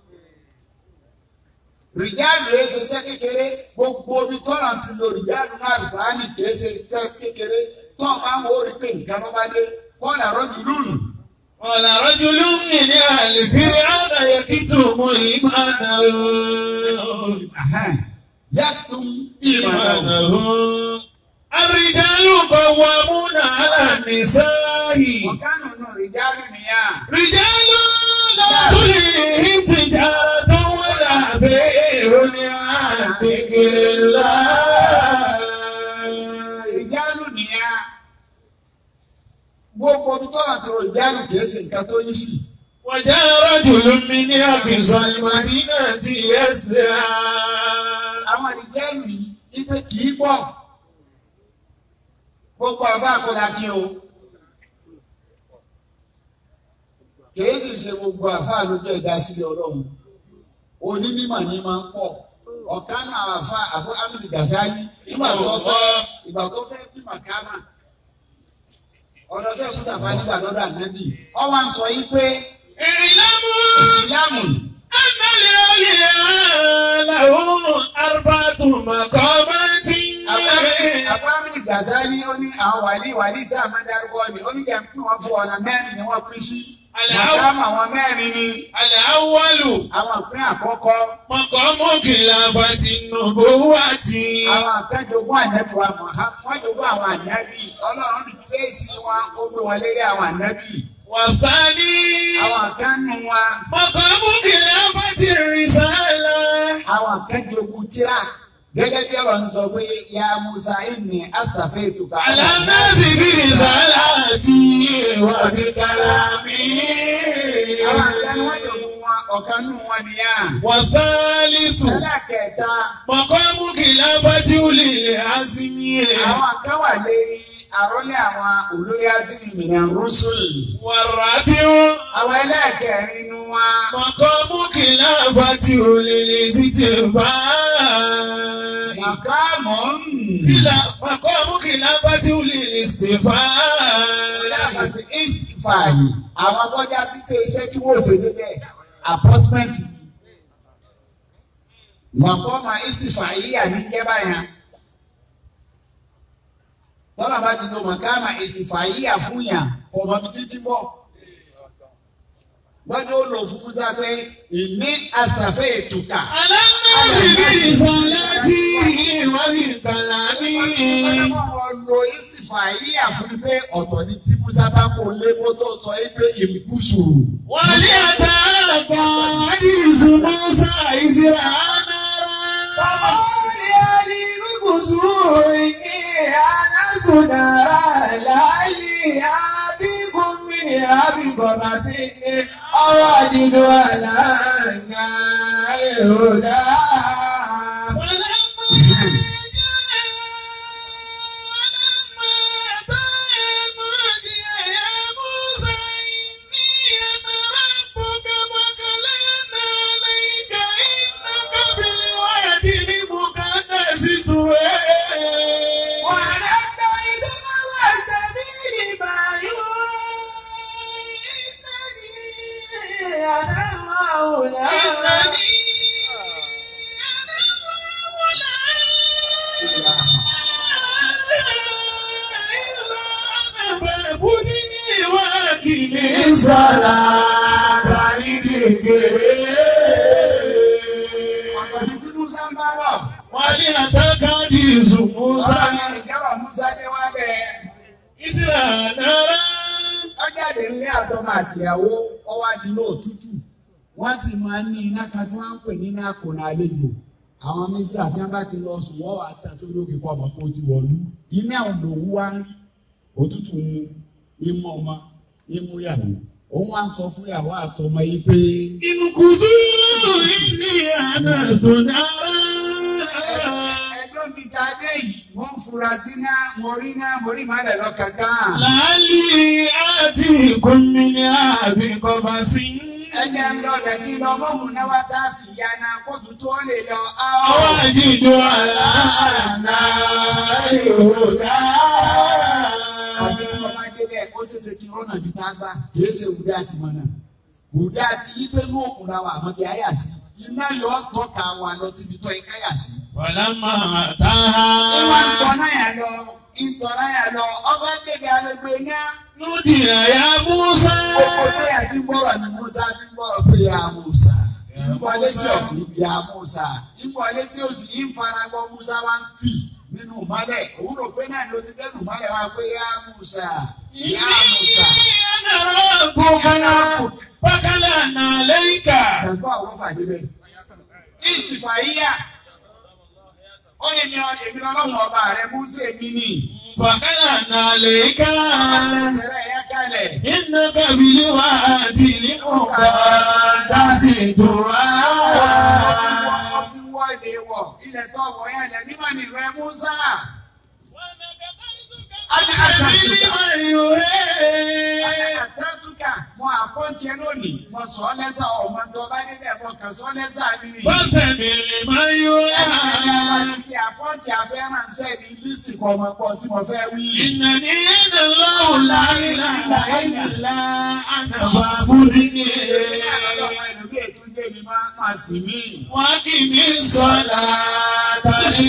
rìjáàlì rẹ̀ ṣe iṣẹ́ kékeré gbogbo omi tọ́lá ti lo rìjáàlì náà rìbáàní kìí ṣe iṣẹ́ kékeré tó o máa ń wo rí pé nǹkan ló bá dé bọ́ọ̀lù àrọ́jù lùlù.
قال رجل من آل فرعون يكتم إيمانه
yàtún ìmọ̀ràn.
إيمانه الرجال قوامون على النساء
ọ̀gánù nù rìjáàlì nìyà.
رجال لا تلهيهم تجارة ولا بيع عن ذكر الله
ìjánu nìyà gbogbo omi tọ́lá tó ìjánu kìí ṣe nǹkan tó yí sí.
وجاء رجل من أقصى المدينة يسعى
àwọn ìjánu yìí ipe kìí pọ̀ gbogbo àbá àkọ́dá kí o kìí sì ṣe gbogbo àfa lójú ẹ̀dá sílẹ̀ ọlọ́run onímọ̀ ni máa ń pọ̀ ọ̀kan náà àfa àbú amílì gàzáyì nígbà tó fẹ́ ìgbà tó fẹ́ bí màkàmà ọ̀dọ̀ sẹ́ mùsàfà nígbà lọ́dọ̀ ànábì ọwọ́ à ń sọ yìí pé
ìrìnàmú
ìsìlámù
ẹnlẹ́ olè làwọn arbatu maqamati
àbú amílì gàzáyì ó ní àwọn wàlí wàlí tá a máa dárúkọ ni ó ní kẹ́ ń pín wọn fún ọ̀nà mẹ́rin ni wọ́n pín sí màkàmà àwọn mẹ́rin ni
al-awwalu
àwọn ìpín àkọ́kọ́
maqamu khilafati nubuwati
àwọn akẹ́jọgbọ́n ànábì wa Muhammad wọ́n jogún àwọn ànábì ọlọ́run ní pèsè wọn ó gbé wọn lérí àwọn ànábì
wa thani
àwọn akẹ́nu wa
maqamu khilafati risala
àwọn akẹ́jọgbọ́n tíra gẹ́gẹ́ bí ọ̀rọ̀ ń sọ pé ya Musa inni astafaituka
ala nasi bi risalati wa bi kalami
àwọn akẹ́nu wọn jogún wọn ọ̀kanú wọn nìyà
wa thalithu
ẹlẹ́kẹ̀ẹ́ta
maqamu khilafati ulil azmi
àwọn akẹ́wà lérí àrólé àwọn olórí azimi mìíràn rúṣùlì
wa rabi'u
àwọn ẹlẹ́kẹ̀ẹ́rin nu wa
maqamu khilafati ulil istighfar
màkàmọ́
kila maqamu khilafati ulil istighfar
àti istifaayi àwọn tọ́já sí pé iṣẹ́ tí wọ́n ṣe níbẹ̀ apọ́tímẹ́ǹtì màkọ́mà istifaayi yà ní jẹ́bà yẹn tọ́lá bá ti lo màkàmà istifaayi yà fún yàn kọ̀mọ́ bí títí bọ̀ lọ́jọ́ ó lò fún musa pé ìní àtàfẹ́ ètùkà
alámọ̀sí bí ìsọ̀láti wọ́n ní kàlámì.
wọ́n lo istifaayi yà fún mi pé ọ̀tọ̀ ni tí musa bá kó lé kó tó sọ é pé ìbùsù.
wọ́n ní àtàkà àdìsù musa ìsirà náà.
Ọwọ́ àdìdó àlàáńgá èròdá.
Sọlá darí gègé.
Àpàdé tí Musa ń bá bọ̀.
Wọ́n ní àtàkà àdìsù musa.
Musa ìjọba Musa dé wá bẹ́ẹ̀.
Ìsirà náà.
Ọjáde ilé àtọmọ àtìyàwó ọwọ́ adìlú òtútù. Wọ́n sì máa ń ní iná kan tí wọ́n ń pè ní iná kònà àlejò. Àwọn mísírà tí wọ́n bá ti lọ sùn wọ́n wà á tàn sórí òkè kọ́ ọmọ kó ti wọ̀lú. Iná òun wá ń rí. Òtútù mu imú ọmọ imú yàwó. Òun wá ń sọ fún ìyàwó àtọmọ yìí pé.
Ìmùkùdú ní àná tó dára.
Ẹjọ́ bíi ta dé yìí, wọ́n ń fura sí náà, mo rí náà, mo rí ìmọ̀lẹ̀ lọ kankan.
Láàlì àti ìkúnmi ní àbíkọ́bá sí.
Ẹ̀jẹ̀ ń lọ lẹ́kí lọ mọ́hùn náà wá tá a fìyà náà kóòtù tó lè lọ.
Àwọn àjíjọ àlàáńdá yóò dá.
Àti ọmọdé bẹ́ẹ̀ ó tètè kí rọ́nà bíi tá a gbà kìí ṣe wùdá àti mọ̀nà. Wùdá àti yípe ní òkun la wà àmọ́ bí ayà sí. Iná yọ tọ́ka wa lọ síbi tọ́ ika yà sí.
Wàlámà tá
Ìwà ń tọ́
a.
náà yà lọ, ìtọ́ náà yà lọ, ọba débi agbègbè náà.
Núdì àyà Músá.
Oko tó yà fi gbọ́rọ̀ ní Musa fi gbọ́rọ̀ pé ya Musa. Ìgbọ́ létí ọ̀tún ya Musa. Ìgbọ́ létí òsì yìí ń fara gbọ́ Musa wá ń fì nínú ìmọ́lẹ̀. Òun rò pé náà ló ti dẹ́nu ìmọ́lẹ̀ wá pé ya Musa. Ya Musa.
Bákálà nà lẹ́yìnkà.
Ẹ̀gbọ́n àwọn fàdé bẹ́ẹ̀. Ìsìfà yíyà. Ó ní ní èmi ọlọ́run ọba rẹ̀ Musa èmi ni.
Bákálà nà lẹ́yìnkà.
Ìṣẹ̀lẹ̀ yẹn kalẹ̀.
Iná kábílì wá àdìrí mọ̀ká dásì tó wá.
Wọ́n ti wọ́ ilé wọ̀. Ilẹ̀ tó wọ̀ yẹn lẹ̀ nígbà ní ìrẹ́ Musa.
Àbílí máa yọ ẹ́.
Àtàtúkà mọ àpọ́n tiẹ̀ lónìí mo sọ ọ́ lẹ́sà ọmọ tó bá nílẹ̀ mo kàn sọ ọ́ lẹ́sà ni.
Fọ́tẹ̀mì lè máa yọ ẹ́.
Kí àpọ́ǹtì afẹ́ránṣẹ́ ní lísìtì kan ọmọ pọ̀ tí mo fẹ́ wí.
Ìnàní ẹ̀nà lọ́wọ́ láìlà láìlà ànàbà múrí ní
Ọmọ ìlú bí ètò ilé mi máa máa sì mí.
wọ́n kì í sọ́lá tàbí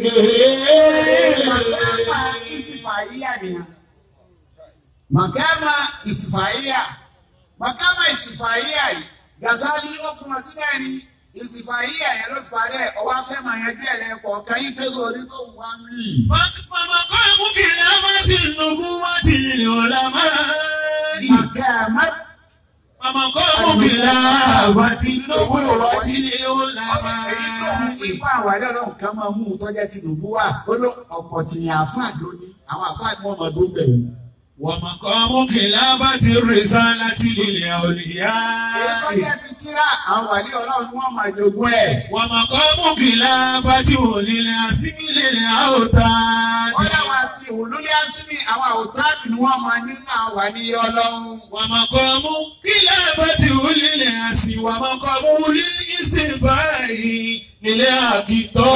gègé.
Ìsìfàyíyà nìyẹn. Màkàmà ìsìfàyíyà. Màkàmà ìsìfàyíyà yìí. Gàzálì ó kún ọ síbẹ̀ ni. Ìsìfàyíyà yẹn ló fi parẹ́ ọwọ́ afẹ́ máa yẹn díẹ̀ lẹ́kọ̀ọ́ kan yí pé sórí tó wù wá mí.
Fọ́mọkọ́ ìmúkìlá máa ti nùbú wá ti lè ọ̀la máa.
Màkàmà
Fọ́mọkọ́ ìmúkìlá wá ti nùbú wá ti lè ọ̀la máa.
Ìpá àwárí ọlọ́run kan máa mú un tọ́jà Tinubu wá. Ó ló ọ̀pọ̀ tìyàn àfáà lónìí. Àwọn àfáà ni wọ́n máa dó bẹ̀rù.
Wọ́mọkọ́ ìmúkìlá bá ti rìsá láti lè ọ̀lìyá.
Ìtọ́jà ti tíra àwọn àwárí ọlọ́run ni wọ́n máa jogún ẹ̀.
Wọ́mọkọ́ ìmúkìlá bá ti wòlílẹ̀ àsímílẹ̀ àwòtá.
Ó dáwọn àti ìwòlúlé ásímì àwọn àwòtáàbì ni wọ́n máa nínú àwọn àwárí ọlọ́run.
Wàmọ̀kọ́ mú kílà bá ti wúlílẹ̀ àsì wàmọ̀kọ́ mú wúlí ìsìnbáyì nílé àkìtọ́.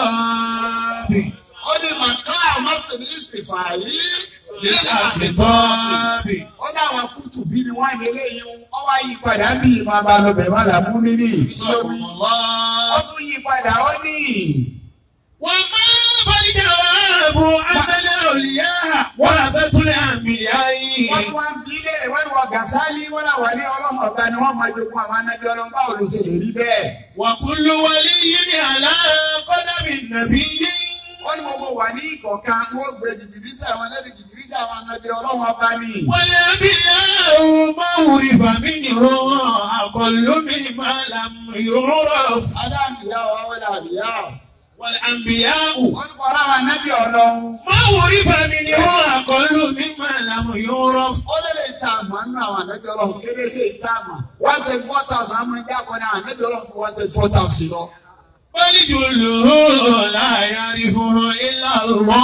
Ó ní màkà àmọ́tò ní ìfìfà yìí.
Nílé àkìtọ́.
Ó dáwọn kùtù bí ni wọ́n ní eléyìí. Ó wá yí padà bí ìmọ̀ abalọ̀bẹ̀ má là mú mímì. Ó tún yí padà ó ní.
Wọ́n máa bá ní jàwáàbù abẹ́lẹ̀ òlìyá wọ́n àbẹ́túlẹ̀ àmì ayé.
Wọ́n tún wá ń bí léèrè wọ́n ní wọ́n Gàsálí wọ́n náà wà ní ọlọ́run ọ̀gá ni wọ́n máa jogún àwọn anábí ọlọ́run báwo ló ṣe lè rí bẹ́ẹ̀.
Wàkúlù wọlé yìí ní àlá kọ́dàbí nàbí yìí.
Ó ní gbogbo wà ní ìkọ̀kan wọ́n gbé jìgìrísà àwọn ẹlẹ́rìí jìgìrísà àwọn anábí ọlọ́run ọba ni.
Wọlé bí yàrá máa wùrì fàmí ni wọ́n àkọlùmí máa làm yòórọ̀.
Ádámù ìyá wa wọlé àbíyá.
Wọlé àǹbíyá wù.
Wọ́n ní kọ́ra àwọn anábí ọlọ́run.
Máa wùrì fàmí ni wọ́n àkọlùmí máa làm yòórọ̀.
Ó lè lè ta àmọ́ nínú àwọn anábí ọlọ́run kéré sí ìta àmọ́. one twenty four thousand àmọ́ ìjà kan ní àwọn anábí ọlọ́run kó one twenty four thousand lọ.
Wọ́n jù lò ó láyà rí fún ilá lọ́.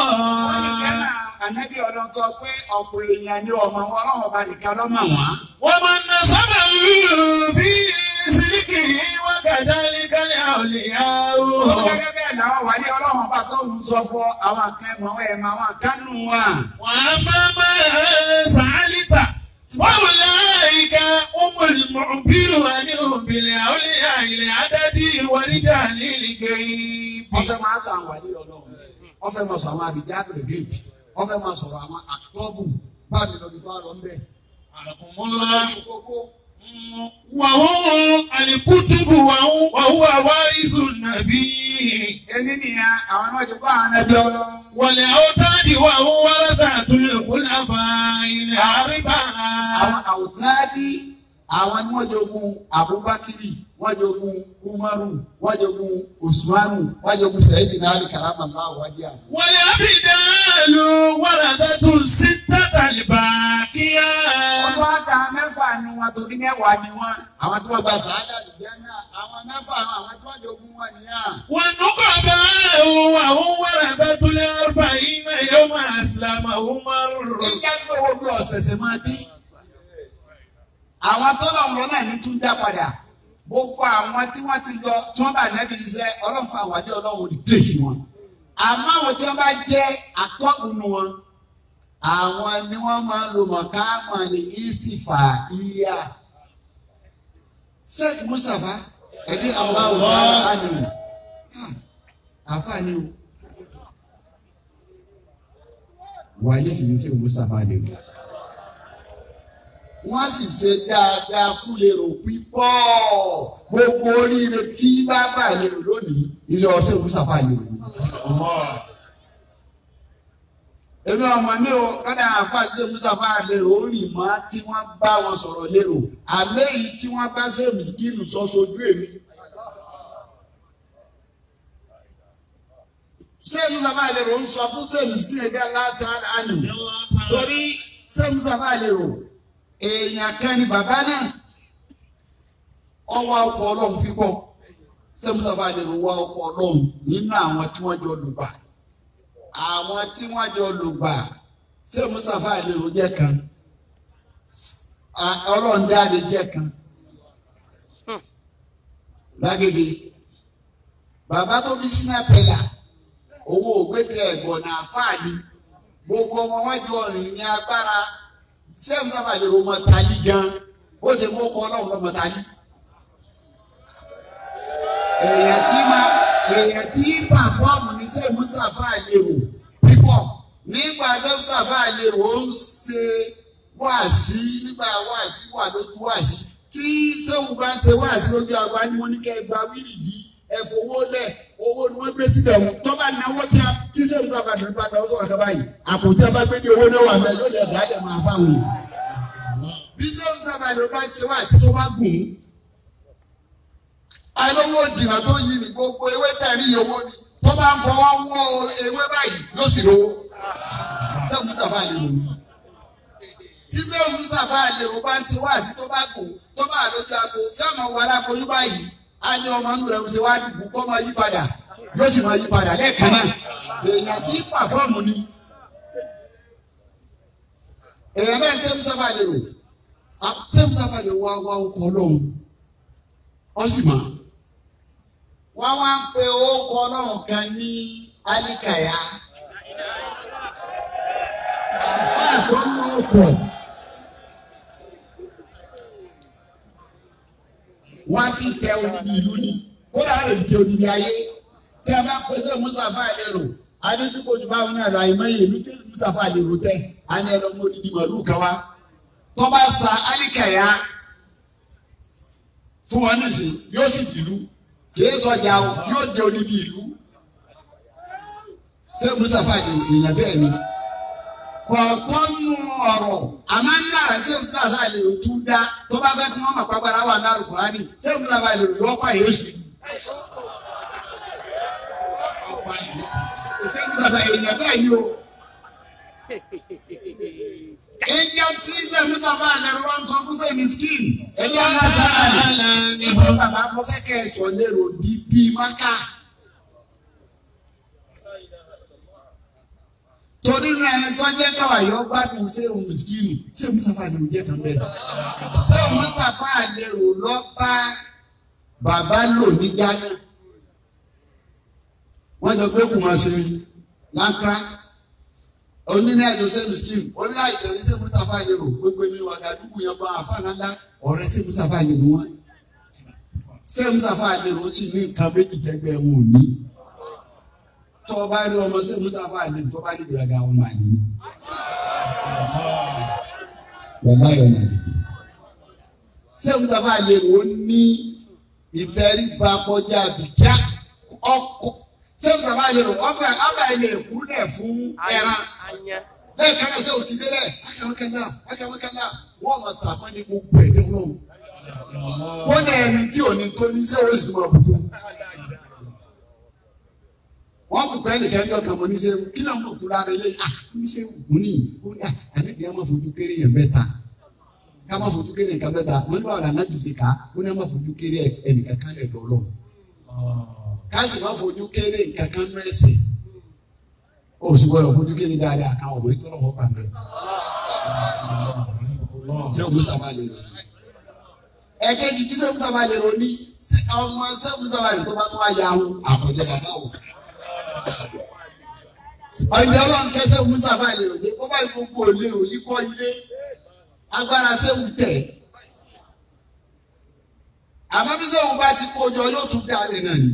Ànábì ọlọ́run tó pé ọ̀pọ̀ èèyàn ní ọmọ wọn ọlọ́run ọba nìkan lọ́mọ wọn.
Wọ́n máa ń ná sábà bí síríkì wọ́n kàdá ní kálí àwòlíyá o.
Gẹ́gẹ́ bẹ́ẹ̀ làwọn wà ní ọlọ́run ọba tó ń sọ fún àwọn akẹ́mọ̀ ẹ̀mọ àwọn akánú wa.
Wọ́n á máa máa sàálítà. Wọ́n wò láyìíká ọmọ ìmọ̀bírù àní òbílẹ̀ àwòlíyá ilẹ̀ àdádì wàrídà nílìgbẹ́ yìí.
Wọ́n fẹ́ máa sọ àwọn wà ní ọlọ́run. Wọ́n fẹ́ máa sọ àwọn àbíjá àgbègbè. Wọ́n fẹ́ máa sọ̀rọ̀ àwọn àtọ́bù báàmì lọ́dún tó wà lọ ńbẹ̀.
Àlùkùnmọ́lá.
Kókó.
Wàhún àlìkútùbù wàhún àwárísù nàbí.
Ẹni nìyẹn àwọn náà ti kọ́ àwọn ànábì ọlọ́run.
Wọ̀lẹ̀ àwòtáàdì wàhún wárátà àtúnyẹ̀ kúlábà ilẹ̀ àríbà.
Àwọn àwòtáàdì àwọn ni wọ́n jogun Abubakiri wọ́n jogun Umaru wọ́n jogun Usmanu wọ́n jogun Sayyidina Ali karamallahu wajha.
Wọ̀lẹ̀ àbídàlù wárátà tún sí tàtàlìbà kíá.
Wọ́n tó àtà mẹ́fà ni wọn torí mẹ́wàá ni wọ́n. Àwọn tí wọ́n gba sàádà nìjẹ́ náà àwọn mẹ́fà àwọn tí wọ́n jogun wọn nìyà.
Wọ́n nùkọ̀ bá wàhún wárátà tún lé ọ̀rọ̀ yìí náà yóò máa sílámà Umaru.
Ìjà tó owó bí ọ̀sẹ̀sẹ̀ máa bí. Àwọn tó lọ wọn náà ní tún dá padà. Gbogbo àwọn tí wọ́n ti lọ tí wọ́n bá nẹ́bí iṣẹ́ ọlọ́run fún àwàdí ọlọ́run rìpléṣì wọn. Àmọ́ àwọn tí wọ́n bá jẹ́ atọ́kùnú wọn, àwọn ni wọ́n máa ń lo mọ̀káàmọ̀ ní istifa iya. Sheikh Mustapha ẹ̀dí àwọn ọ̀gá ànìwò. Àfààní o. Wàyé sì ní Sheikh Mustapha lè wò wọ́n sì ṣe dáadáa fún lérò pípọ̀ gbogbo oríire tí bàbá lérò lónìí ilé ọsẹ olùsàfà lérò. èmi ọmọ mi ò kọ́dà àfàṣe olùsàfà lérò ó rì mọ́ tí wọ́n bá wọn sọ̀rọ̀ lérò àmọ́ èyí tí wọ́n bá ṣe mìsíkìlù sọ sojú èmi. ṣé olùsàfà lérò ń sọ fún ṣé mìsíkìlù ẹgbẹ́ látara àná torí ṣé olùsàfà lérò èèyàn kan ni bàbá náà ọwọ́ ọkọ̀ ọlọ́run pípọ̀ sẹ́mùsàfà lè rò wá ọkọ̀ ọlọ́run nínú àwọn tí wọ́n jọ lùgbà àwọn tí wọ́n jọ lùgbà sẹ́mùsàfà lè rò jẹ́ kan ọlọ́run dáadé jẹ́ kan lágége bàbá tó bí sínú àpẹlà owó ògbétẹ ẹ̀gbọ́n náà fáàlì gbogbo wọn wọ́n jọ rìn ní agbára sẹ́yìn sábà lè rọmọ tali gan ó ti mú ọkọ ọlọ́run lọ́mọ tali. èèyàn tí máa èèyàn tí pàfọ́ọ̀mù ní sẹ́yìn Mustapha àlèrò pípọ̀ nígbà sẹ́yìn Mustapha àlèrò ó ń ṣe wáàsí nígbà wáàsí wà lójú wáàsí tí sẹ́wọ̀n bá ń ṣe wáàsí lójú àgbà ni mo ní kẹ́ ẹ gba wíìrìdì ẹ fowó lẹ̀ owó ni wọ́n gbé síbẹ̀ wọn tó bá náwó tí a tí sẹ́wọ̀n sábà ní bá náwó sọ̀rọ̀ kaba yìí àpò tí a bá gbé ní owó náà wà bẹ́ẹ̀ lóde ẹ̀dá ẹ̀ máa fáwọn yìí. bí sẹ́wọ̀n sábà ní bá ṣe wáàsí tó bá gùn alówó dìnnà tó yí ni gbogbo ewé tẹ̀rí owó ni tó bá ń fọwọ́ wọ́ ewé báyìí ló sì lówó sẹ́wọ̀n sábà lè lò títí mustapha àlèrò bá ń ti wá àti tó bá kù tó bá lójú agbo yóò máa wọ aláboyún báyìí á ní ọmọ inú rẹ̀ ṣe wá dùkú kó máa yí padà yóò sì máa yí padà lẹ́ẹ̀kan náà èèyàn tí pàfọ́ọ̀mù ni èèyàn bẹ́ẹ̀ tẹ́ mustapha àlèrò tẹ́ mustapha àlèrò wá wá ọkọ̀ ọlọ́run ọ sì máa wọ́n wá ń pe orúkọ ọlọ́run kan ní alikaya wọ́n àtọ́ ń lọ ọkọ̀. wọ́n á fi tẹ odidi ìlú ni kódà á lè fi tẹ odidi ayé tí a bá pèsè Mustapha Alero adéṣukòjú báwọn náà lọ àyèmáyé ìlú tí Mustapha Alero tẹ á ní ẹlọ mọ odidi màlúù kan wá tó bá sa alikaya fún wọn nísìn yóò sì dìlú kìí sọjà o yóò dé odidi ìlú ṣé Mustapha Alero èèyàn bẹ́ẹ̀ ni kọ̀ọ̀kan nù ọ̀rọ̀ àmọ́ ń dára ṣé Mustapha Alero tún dá tó bá fẹ́ kí wọ́n mọ̀ pàgbára wà ní Al-Qur'ani ṣé Mustapha Alero yọ ọ́pá yóò ṣe yìí. ṣé Mustapha èèyàn bẹ́ẹ̀ ni o. èèyàn tí ṣé Mustapha Alero wọn sọ fún sẹ́mi skin ẹ̀yìn aláta náà ní ìbọn bàbá mo fẹ́ kẹ́ ẹ̀ sọ lérò di bíi máka. torí inú ẹni tó jẹ́ káwáyọ́ gbádùn ṣé òun mùsùlùmí ṣé Mustapha Alero jẹ́ kan bẹ́ẹ̀. ṣé Mustapha Alero lọ bá bàbá lò ní Ghana wọ́n jọ pé Kumasi Accra onílẹ̀ àjọ ṣé mùsùlùmí onílẹ̀ àjọ ní ṣé Mustapha Alero gbogbo mi wà gàdúgbò yẹn bá àfààní ọ̀rẹ́ ṣé Mustapha Alero wọn ṣé Mustapha Alero sì ní nǹkan méjì tẹ́gbẹ́ wọn ò ní tọ́ bá rí ọmọ sí Mustapha Alero tó bá ní ìgbéraga ọmọ àlè ni. wọ́n bá yọ̀ nàlẹ́. ṣé Mustapha Alero ní ìtẹríba kọjá bìkíá ọkọ ṣé Mustapha Alero ọfẹ ọfẹ ilé ìkúlẹ̀ fún ẹran bẹ́ẹ̀ kẹ́kẹ́ sẹ́ òtí délẹ̀ akẹ́wọ́kẹ́lá akẹ́wọ́kẹ́lá wọ́n mọ̀ sàpọ́n ní gbogbo ẹ̀dẹ́ ọlọ́run kó ní ẹni tí ò ní tó ní sẹ́wọ́n sì máa bùkún wọ́n kò kọ́ ẹnìkan ní ọkàn mọ́ ní sẹ́wọ́n kí náà ń bùkún lára ilé ah ní sẹ́wọ́n mú ní ó ní ànábìyà máa fojú kéré yẹn mẹ́ta ká máa fojú kéré nǹkan mẹ́ta wọ́n ní báwo la náà bìí ká ó ní máa fojú kéré ẹnìkan kan lẹ̀ dọ́lọ́ ká sì máa fojú kéré nǹkan kan mẹ́sẹ̀ ó sì gbọ́dọ̀ fojú kéré dáadáa káwọn ọmọ ìtọ́lọ́ wọn pa mẹ́ sẹ́wọ́n Mustapha Alero ẹ̀kẹ́jì tí sẹ́wọ́n Mustapha Alero ní ọmọ sẹ́wọ́n Mustapha Alero tó bá tó wá ya ahun àkọ́jọ bàbá o ọ̀dẹ ọlọ́run kẹsẹ̀ Mustapha Alero ní kó báyìí gbogbo òlérò yìí kọ́ ilé agbára sẹ́wù tẹ̀ àmọ́ bí sẹ́wù bá ti kójọ yóò tún dá lé náà ni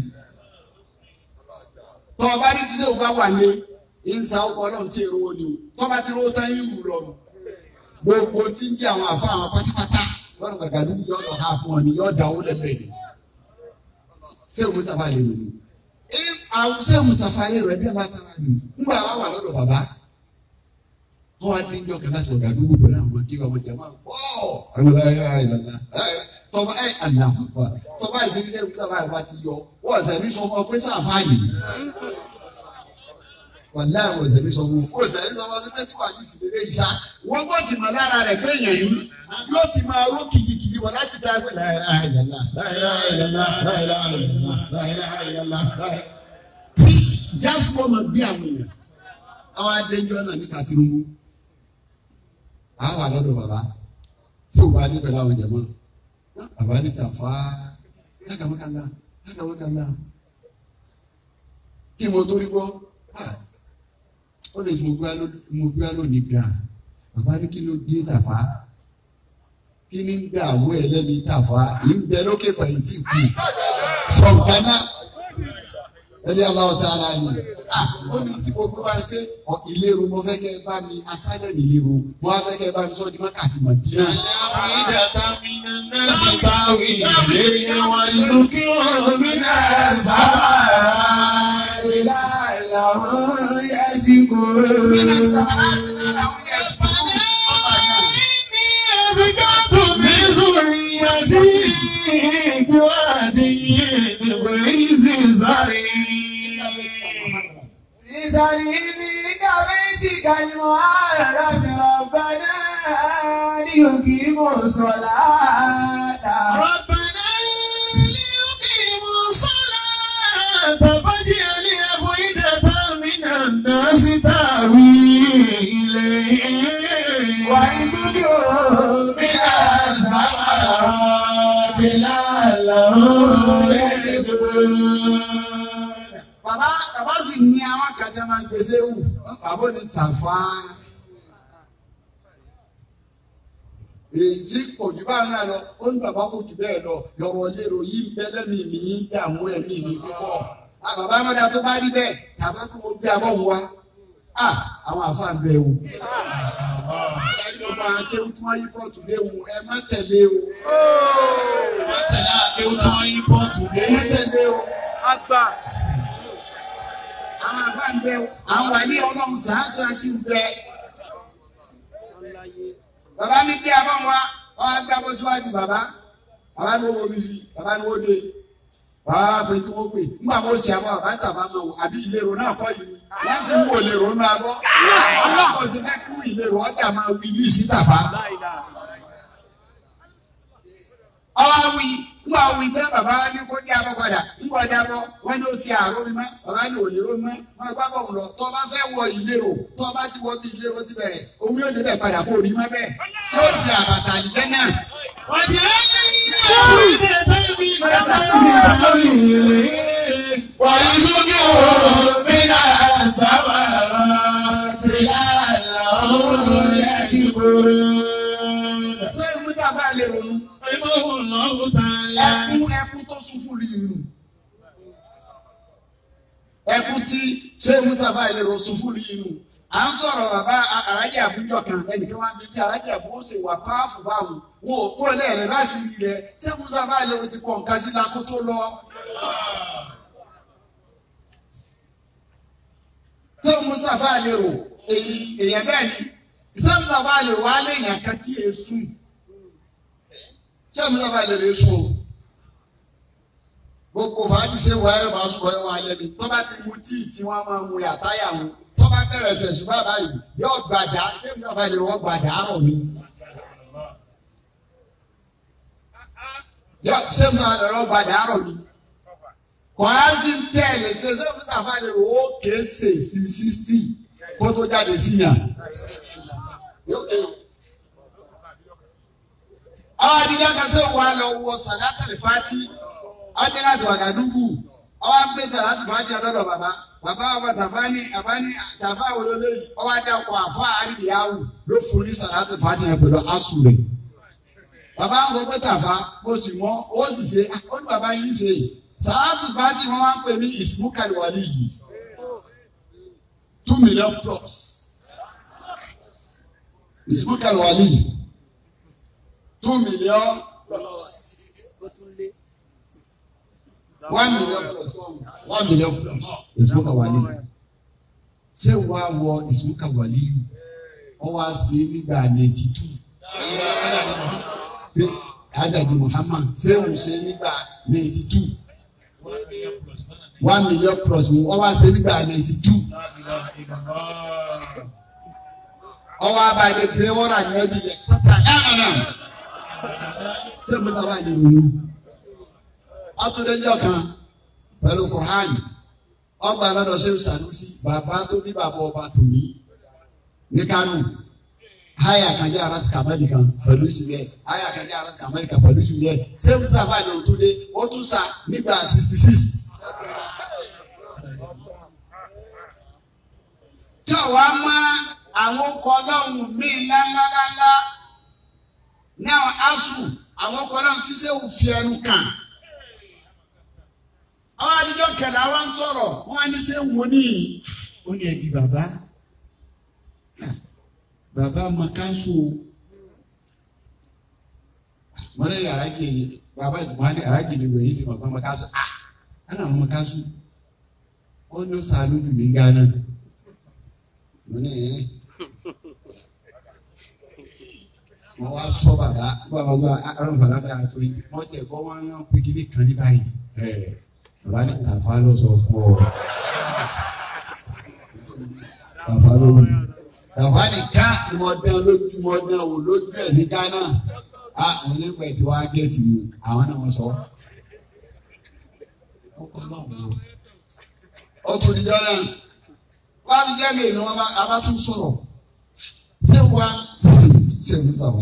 tọ́ ọba ní tí sẹ́wù bá wà lé ìǹsà ọkọ̀ ọlọ́run tí èrò wo ni o tọ́ bá ti rówó tán yín rù lọ gbogbo tí ń jẹ́ àwọn àfa àwọn pátápátá lọ́rùn gàgàdú yóò lọ ha fún ọ ni yóò dá owó lẹ́gbẹ̀ẹ́ ni sẹ́wù Mustapha Alero ni àwọn sẹ́wù Mustapha Alero ẹ̀dẹ́ látara ni ńgbà wà wà lọ́dọ̀ bàbá wọ́n wá dín jọ́kẹ́ láti ọ̀gá dúró pẹ̀lú àwọn kí wọ́n jẹ́ máa pọ̀ ọ̀nà ayé ìlànà tọ́ba ẹ̀ àlàfà tọ́ba ẹ̀ ti sẹ́yìn sábà ẹ̀ bá ti yọ wọ́n ọ̀sẹ̀ mi sọ fún ọ pé sáfà yìí wàlá àwọn ọ̀sẹ̀ mi sọ fún ọ ọ̀sẹ̀ mi sọ fún ọ sí pẹ́sì wà ní ìsìlẹ̀ ìṣá wọ́n gbọ́ ti mọ̀ lára rẹ̀ pé èèyàn yìí yóò ti máa ró kìkìkìkì wọ̀ láti dá pé tí jásùpọ̀ máa bí àwọn èèyàn àwọn adéjọ́ náà níta Tinubu àwọn àlọ́dọ̀ bàbá tí
tí o bá ní pẹ̀lú àwọn jẹ̀mọ́ àbá ní tàfá lákàmọ́kànlá lákàmọ́kànlá kí mo tó rí gbọ́ ó lè mo gbé lónìí gan bàbá ní kí ló dé tàfá kí ní gbà àwọ̀ ẹlẹ́mi tàfá yìí ń bẹ lókè pẹ̀lú tí kù sọ̀gbọ́nà ẹni aláwọ̀ tá a náà ní. ó ní tí mo gbé wá sí pé ìlérò mo fẹ́ kẹ́ bá mi asálẹ̀ mi lérò mo wá fẹ́ kẹ́ bá mi sọ́ di mákàtí mọ̀ díẹ̀.
Ìdàtà mi náà sì bá wí ilé wọn ìlú kí wọ́n mi náà sábà. Ìlànà wọn yẹ ti kúrò.
Ìsàlìní kàbíyèsí kàlùmọ́ àrà rọ̀bàdà ní òkè mọ̀ sọ̀lá dà.
ربنا ليقيم الصلاة فاجعل أفئدة من الناس تهوي إليهم
وارزقهم
من الثمرات لعلهم يشكرون
bàbá bàbá sì ní àwọn kàtà máa ń gbèsè wù bàbá ní tàfá. èyí kò jù bá ń rà lọ ó ní bàbá kò jù bẹ́ẹ̀ lọ yọ̀rọ̀ lérò yìí ń bẹ́ lẹ́mìí mi ń dààmú ẹ̀mí mi púpọ̀. a bàbá mọ́dà tó bá rí bẹ́ẹ̀ tàbá kó mo gbé abọ́ ń wá. a àwọn àfáà ń bẹ o. ẹni gbogbo àwọn akéwù tí wọ́n yí pọ̀tù léwu ẹ má tẹ̀lé o.
tẹ̀lé akéwù tí wọ́n yí pọ́ọ̀tù
ẹ má tẹ̀lé o.
Àgbà.
àwọn àfáà ń bẹ o. àwọn wà ní ọlọ́run sàásà sí ń bẹ. bàbá ní bí abọ́ ń wá wọ́n á gbé abọ́ síwájú bàbá bàbá ní owó mi sí bàbá ní owó dé bàbá wa pè tí wọ́n pè nígbà mo ṣe àbọ̀ bàbá ń tàbá máa wò àbí ìlérò náà kọ́ yìí wọ́n sì ń wò lérò nínú abọ́ ọlọ́pàá sì fẹ́ kú ìlérò ọ̀dà máa wí ní ìsítàfà. ọwọ́ wí ńgbà wí tẹ́ bàbá wa ní kó dé abọ́ padà ńgbà dé abọ́ wọ́n ní ó ṣe àárọ̀ mi mọ́ bàbá ní òlérò mọ́ wọ́n gbá bọ̀ lọ tọ́ bá fẹ́ wọ ìlérò tọ́ bá ti wọ bí ìlérò ti bẹ̀rẹ̀ omi ò débẹ̀ padà kó rí mọ́ bẹ́ẹ̀ yóò di àbàtà àdìjẹ́ náà. ṣé mútà bá lè ronú ẹkún ẹkún tó sún fún rí irun ẹkún tí ṣé mútà bá lè ronú sún fún rí irun à ń sọ̀rọ̀ bàbá arájà àbújọ kan ẹnìkan wá bí bí arájà àbújọ ṣe wà páàfù báwọn wọn ò kúrò lẹ́ẹ̀rẹ́ láti rí rẹ ṣé mútà bá lè ronú ti pọ̀ nǹkan sí lakó tó lọ. ṣé mútà bá lè rò èyí èyàn bẹ́ẹ̀ ni ṣé mútà bá lè rò wá léèyàn kan tí èé sùn ṣé mútà bá lè rè sùn o gbogbo fàájì ṣe wà ẹ̀ máa sọ̀rọ̀ ẹ̀ wà lẹ́bi tó bá ti mu tíì tí wọ́n máa mu àtáyà wọn tó bá bẹ̀rẹ̀ tẹ̀sùbá báyìí yóò gbàdá ṣé mútà bá lè rò wọ́n gbàdá rọ̀ ni. yọ ṣé mútà bá lè rò wọ́n gbàdá rọ̀ ni. kọ́ńtì tẹ̀lé ṣe ṣé mútà bá lè rò wọ́n kéésè fi sísítì kó tó jáde síyàn. yóò kéwòn àwọn adigun kan sọ wà lọ wọ sàlátàlì fati ọdún láti wàgàdúgù ọwọ gbé sàlátì fati ọdọdọ bàbá bàbá bàbá tàfá ní àbá ní tàfá wọlé yìí ọwọ adé ọkọ àfọ àríyáwó ló fún ní sàlátì fati yẹn pẹ̀lú asùrẹ bàbá ń sọ pé tàfá mo sì mọ ó sì ṣe ó ní bàbá yìí ṣe sàlátì fati wọn wá ń pè ní ìsìnkúkàlì wàlí yìí two million plus ìsìnkúkàlì wàlí yìí two million one million plus one million plus ìsúkà wàlí ṣé wàá wọ ìsúkà wàlí ọwọ́ àṣẹ nígbà ninety two pé adadi Muhammad ṣé òun ṣe nígbà ninety two one million plus ọwọ́ àṣẹ nígbà ninety two ọwọ́ abàdé pé wọ́n rà nẹ́bí yẹ pátá ẹ̀ ẹ̀ náà ṣé musa wà ní ìlú atúndéjọ kan pẹ̀lú Quran ọgbà lọ́dọ̀ ṣé Sanusi bàbá tó bí bàbá ọba tòní ní Kánò
haya kan jẹ́ arat kamali kan pẹ̀lú sùúrẹ́ haya kan jẹ́ arat kamali kan pẹ̀lú sùúrẹ́ ṣé mustapha ni o tó dé o tún sa nígbà sixty six. tí ò wá mọ àwọn ọkọ̀ ọlọ́run míì ńláńláńlá ní àwọn asu àwọn ọkọ̀ ọlọ́run tí sẹ́wù fi ẹnu kàn. àwọn adijọ́ kẹlẹ́ àwọn ń sọ̀rọ̀ wọ́n á ní sẹ́wù wọ́n ní ó ní ẹbí bàbá bàbá makaso wọ́n ní araji bàbá wọ́n ní araji ni wọ́n yìí sí bàbá makaso ah ana makaso ó ní ó sàánú lù mí gánà wọ́n ní ẹ̀ wọ́n wá sọ bàbá bàbá bá arán bàbá fẹ́ àtò yìí wọ́n tẹ̀ kọ́ wọ́n yàn pékinní kan ní báyìí ẹ̀ bàbá ní tàfà lọ sọ fún ọ tàfà ló wù tàfà ní ká ìmọ̀dán lójú ìmọ̀dán wò lójú ẹ̀ ní Ghana a wọn ní pẹ̀ tí wọ́n á gẹ̀ẹ́tì mu àwọn náà wọ́n sọ ó tún di jọ́nà wọ́n á tún jẹ́ mi ìlú wọn a bá tún sọ̀rọ̀ ṣé wàá ṣe ń sàwà.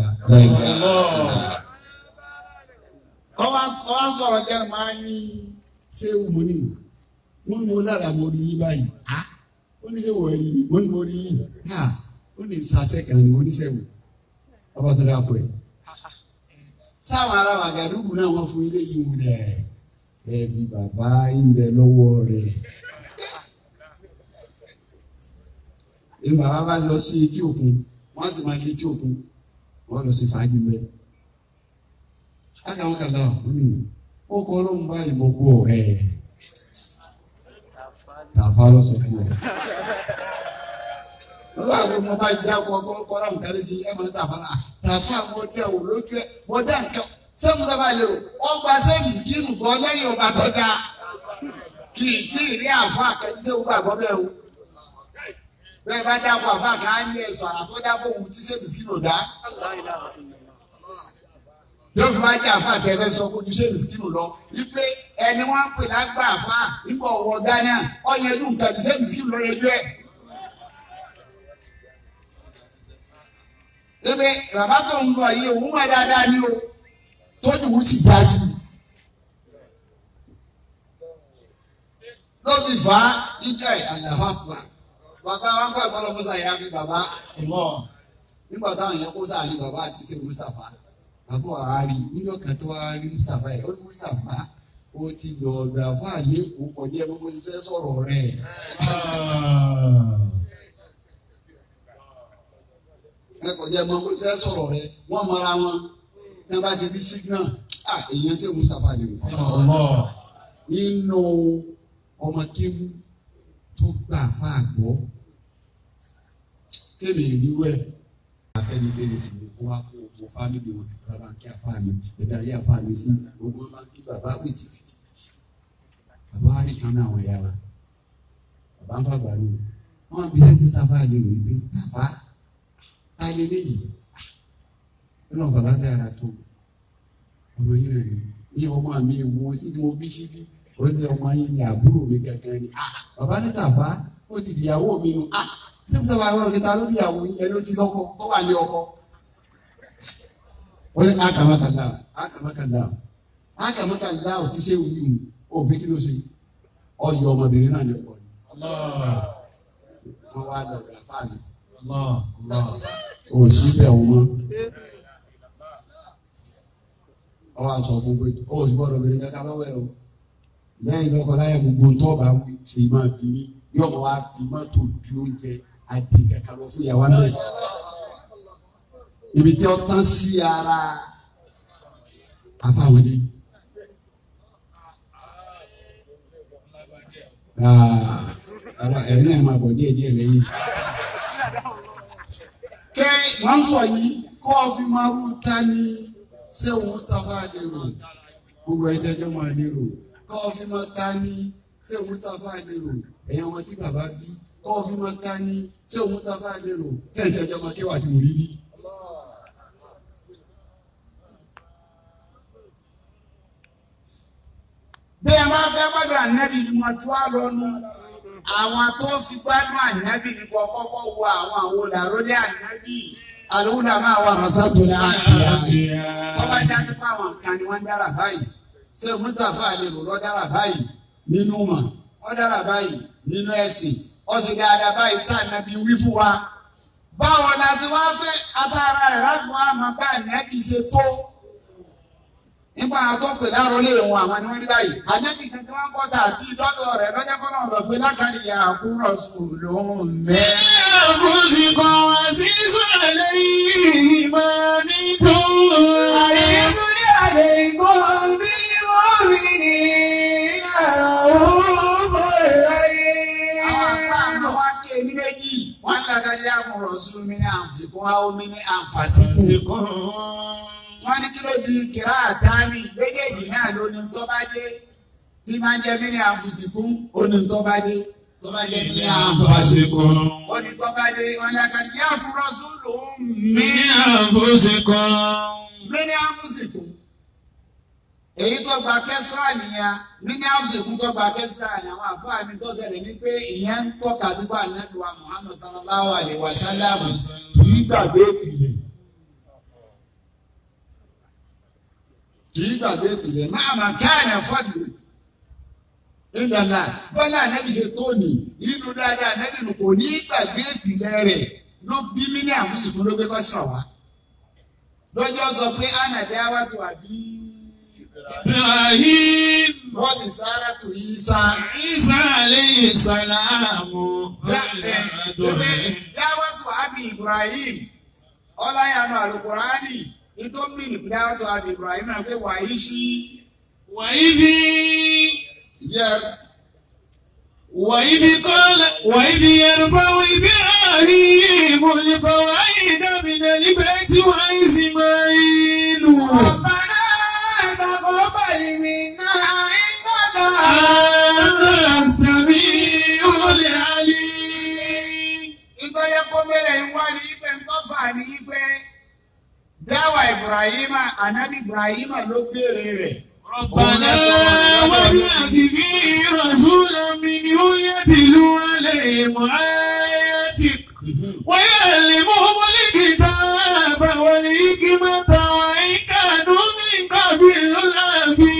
ọwọ́ sọ̀rọ̀ jẹ́ máa ń ní ṣé mo ní wọ́n mú lára mo rí yín báyìí ó ní ṣé wọ́n rí mo ní mo rí yín ó ní sàṣẹ kan ní oníṣẹ́wò ọba tó dáa pọ̀ ẹ̀. sáwọn ará wàgàdùkú náà wọ́n fún ilé yìí wù rẹ̀ ẹ̀bí bàbá ń bẹ lọ́wọ́ rẹ̀. ní bàbá bá lọ sí etí òkun wọ́n sì máa kí etí òkun wọ́n lọ sí fàájì mẹ́. Ákàwọn kàlá ọ̀hún ó kọ́ ọlọ́run báyìí mo gbọ́ ẹ̀ tàfà lọ sọ fún ọ. Lọ́wọ́ àwọn ọmọ bá jẹ́ ọkọ̀ ọkọ̀ kọ́ra nǹkan lè fi ẹ̀ máa tàfà náà. Tàfà mo dẹ̀ wò lójú ẹ̀ mo dẹ̀ nǹkan. Sẹ́mu sábà lè rò ọgbà sẹ́mi kínú bọ́ lẹ́yìn ọba tó dáa. Kì í tí ì rí àfọ àkẹ́tí sẹ́wọ́n gbàgbọ́ bẹ́ẹ̀ o bẹ́ẹ̀ bá dáko àfa kan á ní ẹ̀sọ́ àrà tó dá fóun tí sẹ́mi sí lò dá. yóò fi máa jẹ́ àfa kẹfẹ́ sọ fún oníṣẹ́ ìsìkìlù lọ wípé ẹni wọ́n ń pè lágbà àfa nígbà ọ̀wọ́ Ghana ọ̀yẹ́ ẹdún nǹkan tí sẹ́mi ìsìkìlù lọ yẹjú ẹ̀. ebe bàbá tó ń sọ yìí òun mọ̀ dáadáa ní o tójú wù sí dá sí. lóbi fà á níjà àlàáfà fà bàbá wa ń bọ̀ ìbọn lọ́mọ́sá yà fi bàbá nígbà táwọn yẹn kó sáà ní bàbá àti ṣe Mustapha bàbá wa rí nínú kan tó wá rí Mustapha yẹ ó ní Mustapha ó ti lọ ọ̀dọ̀ àbá àlékún kọjá ẹ gbogbo ti fẹ́ sọ̀rọ̀ rẹ̀. ẹ kọjá ẹ gbogbo ti fẹ́ sọ̀rọ̀ rẹ̀ wọ́n mọra wọn tí wọ́n bá ti fi signal ah èèyàn ṣe Mustapha lè rò nínú ọmọ kéwú tó gbà fà gbọ́ tèmi ìrírú ẹ̀ afẹ́nifẹ́re sì ni kó wá kó gbogbo fámìlì wọn bàbá kí afá mi bàbá ayé afá mi sí gbogbo máa kí bàbá wìtì fìtìfìtì bàbá wa nìkan náà àwọn ẹ̀yà wa bàbá ń fàgbà lò wọn bí ẹni sáfà lè rò pé tàfà tá lé léyìí ó lọ bàbá fẹ́ ara tó ọmọ yìí rẹ̀ ní ọmọ mi wo sí tí mo bí síbí ó ní ọmọ yìí ní àbúrò mi gangan ni ah bàbá ní tàfà ó ti dìyàwó mi nu ah tí mo sábà wọ́n kẹta ló dìyàwó yẹn ló ti lọ́kọ tó wà ní ọkọ. ó ní akamakala akamakala akamakala ò ti ṣe wí mu ó bí kí ló ṣe ọyọ ọmọbìnrin náà ní ọkọ ni. wọ́n wá lọ rà fáàlì. ò sí bẹ̀ wọ́n mọ́. ọ wá sọ fún pé ó sì gbọ́dọ̀ bẹ̀rẹ̀ kankan lọ́wọ́ ẹ̀ o lẹ́yìn lọ́kọ láyé gbogbo tó bá wí ṣe máa bí mi yóò mọ̀ wá fi mọ́tò di oúnjẹ adé kankan lọ fún ìyàwó àná ibi tí ó tán sí ara afáwọn dé. ara ẹ̀rí náà máa bọ̀ díẹ̀ díẹ̀ lẹ́yìn. kẹ́ wọ́n sọ yìí kọ́ ọ fi máa rú ta ní sẹ́wọ̀n Mustapha lérò gbogbo ẹ̀ tẹ́jọ́ máa lérò kọ́ ọ fi máa ta ní sẹ́wọ̀n Mustapha lérò ẹ̀yàn wọn tí bàbá bí kọ́ ọ fi máa ta ní sẹ́wọ̀n Mustapha lérò tẹ́jọ́ máa kéwà tí mo rí rí. bí ẹ máa fẹ́ gbádùn ànábì ni wọ́n tún á lọ́nu àwọn tó fi gbádùn ànábì ni kò kọ́kọ́ wo àwọn àwọn olàrólé ànábì àlùwúlà máa wà ránṣátò ní àbíyá ọba jáde pé àwọn kan ni wọ́n dára báyìí ṣé mustapha àlèrò lọ dára báyìí nínú mọ̀ ọ dára báyìí nínú ẹ̀sìn ọ sì dáadáa báyìí tá ànábi wí fún wa báwo la ti wá fẹ́ atara rẹ̀ láti wá máa bá ànábi ṣe tó nípa àtọ́pẹ̀ dáró lé wọn àwọn ni wọ́n ní báyìí ànábi kankan wọn kọ́ tà àti ìdọ́dọ̀ rẹ̀ lọ́jọ́ kọ́nà ọ̀rọ̀ pé lákàrí ìyá àkúrọ̀ sùn lóhùn mẹ́.
أنفسكم عزيز عليه ما عنتم
عزيز عليكم بالمؤمنين رؤوف
àwọn àpá
رحيم
àmọ́ wá ké ní méjì wọ́n lákàrí àkúrọ̀ sùn mí ní àǹfikún àwọn mi ní àǹfàṣíkù. wọ́n ní kí ló di kìrá àtàmì méjèèjì náà ló ní tó bá dé tí máa ń jẹ́ mí ní àǹfùsìkún ó ní tó bá dé tó bá jẹ́ mí ní àǹfàṣíkún ó ní tó bá dé wọ́n ní àkàrí yá àkúrọ̀ sùn lòún mí
من أنفسكم
mí ní àǹfùsìkún. èyí tó gba kẹsàn-án nìyẹn mí ní àǹfùsìkún tó gba kẹsàn-án ni àwọn àfáàní tó ṣẹlẹ̀ ní pé ìyẹn ń tọ́ka sí pé ànábì wa Muhammad sallallahu alayhi wa sallam kì í gbàgbé ìpìlẹ̀. kì í gbàgbé ìpìlẹ̀ máa máa káàní fọ́dù nígbàlá bọ́lá ànábì ṣe tó nì nínú dáadáa ànábì nù kò ní gbàgbé ìpìlẹ̀ rẹ̀ ló bí mí ní àfúnṣùkú ló gbé kọ́ sọ̀ wá. lọ́jọ́ sọ pé ànàdé àwa tó àbí
إبراهيم
wọ́n bí sára tó yí sá.
عيسى عليه السلام
dáwọ́ tó àbí Ibrahim ọláyàánú àlùkùránì ìtò mìíràn dáwọ́ tó àbí Ibrahim náà pé wàá yí sí.
وإذ
yẹ
وإذ قال وإذ يرفع إبراهيم القواعد من البيت وإسماعيل
ربنا تقبل منا إنك
أنت السميع العليم
ìtọ́jẹ́ kó bẹ̀rẹ̀ ń wá ní ibẹ̀ ń tọ́fà ní ibẹ̀ dáwà Ibrahima anabi Ibrahima ló béèrè rẹ̀.
ربنا وابعث به رسولا منهم يتلو عليهم آياتك ويعلمهم الكتاب والحكمة وإن كانوا من قبل لفي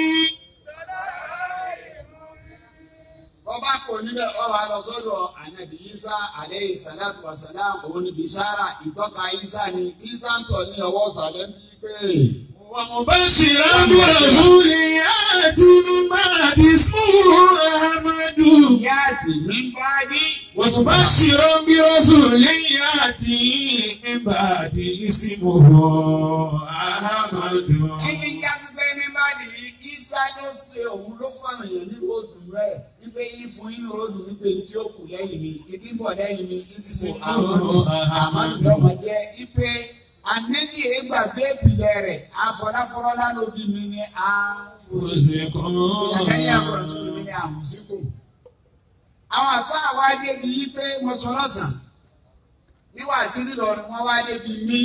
bọ́bá kò níbẹ̀ ọ wà lọ sọ́dọ̀ anabi Isa aleyhi salatu wa salam òun ni bishara ìtọ́ka Isa ni tí Isa ń sọ ní ọwọ́ sàlẹ̀ bí pé.
ومبشرا برسول يأتي من بعد اسمه أحمد
ìyá àti mi bá dé.
ومبشرا برسول يأتي من بعد اسمه أحمد
Ibi jásí pé mi bá dé Isa ló ṣe òun ló fọ̀nà yẹn ní ròdù rẹ̀ wípé yín fún yín ròdù wípé tí ó kù lẹ́yìn mi ìdí bọ̀ lẹ́yìn mi ìsìnkú àmọ́dù àmọ́dù lọ́mọ jẹ́ ipe anẹ́bí ègbà bẹ́ẹ̀pìlẹ̀ rẹ̀ afọláfọlọ́lá ló bí mi ní àfọ̀sẹ̀kọ̀ ìyàkẹ́yìn àfọ̀sẹ̀kọ̀ mi ní àmùsíkù. Àwọn àfáà wá débi yí pé mo sọ lọ́sàn níwà tí lílọ ni wọ́n wá débi mí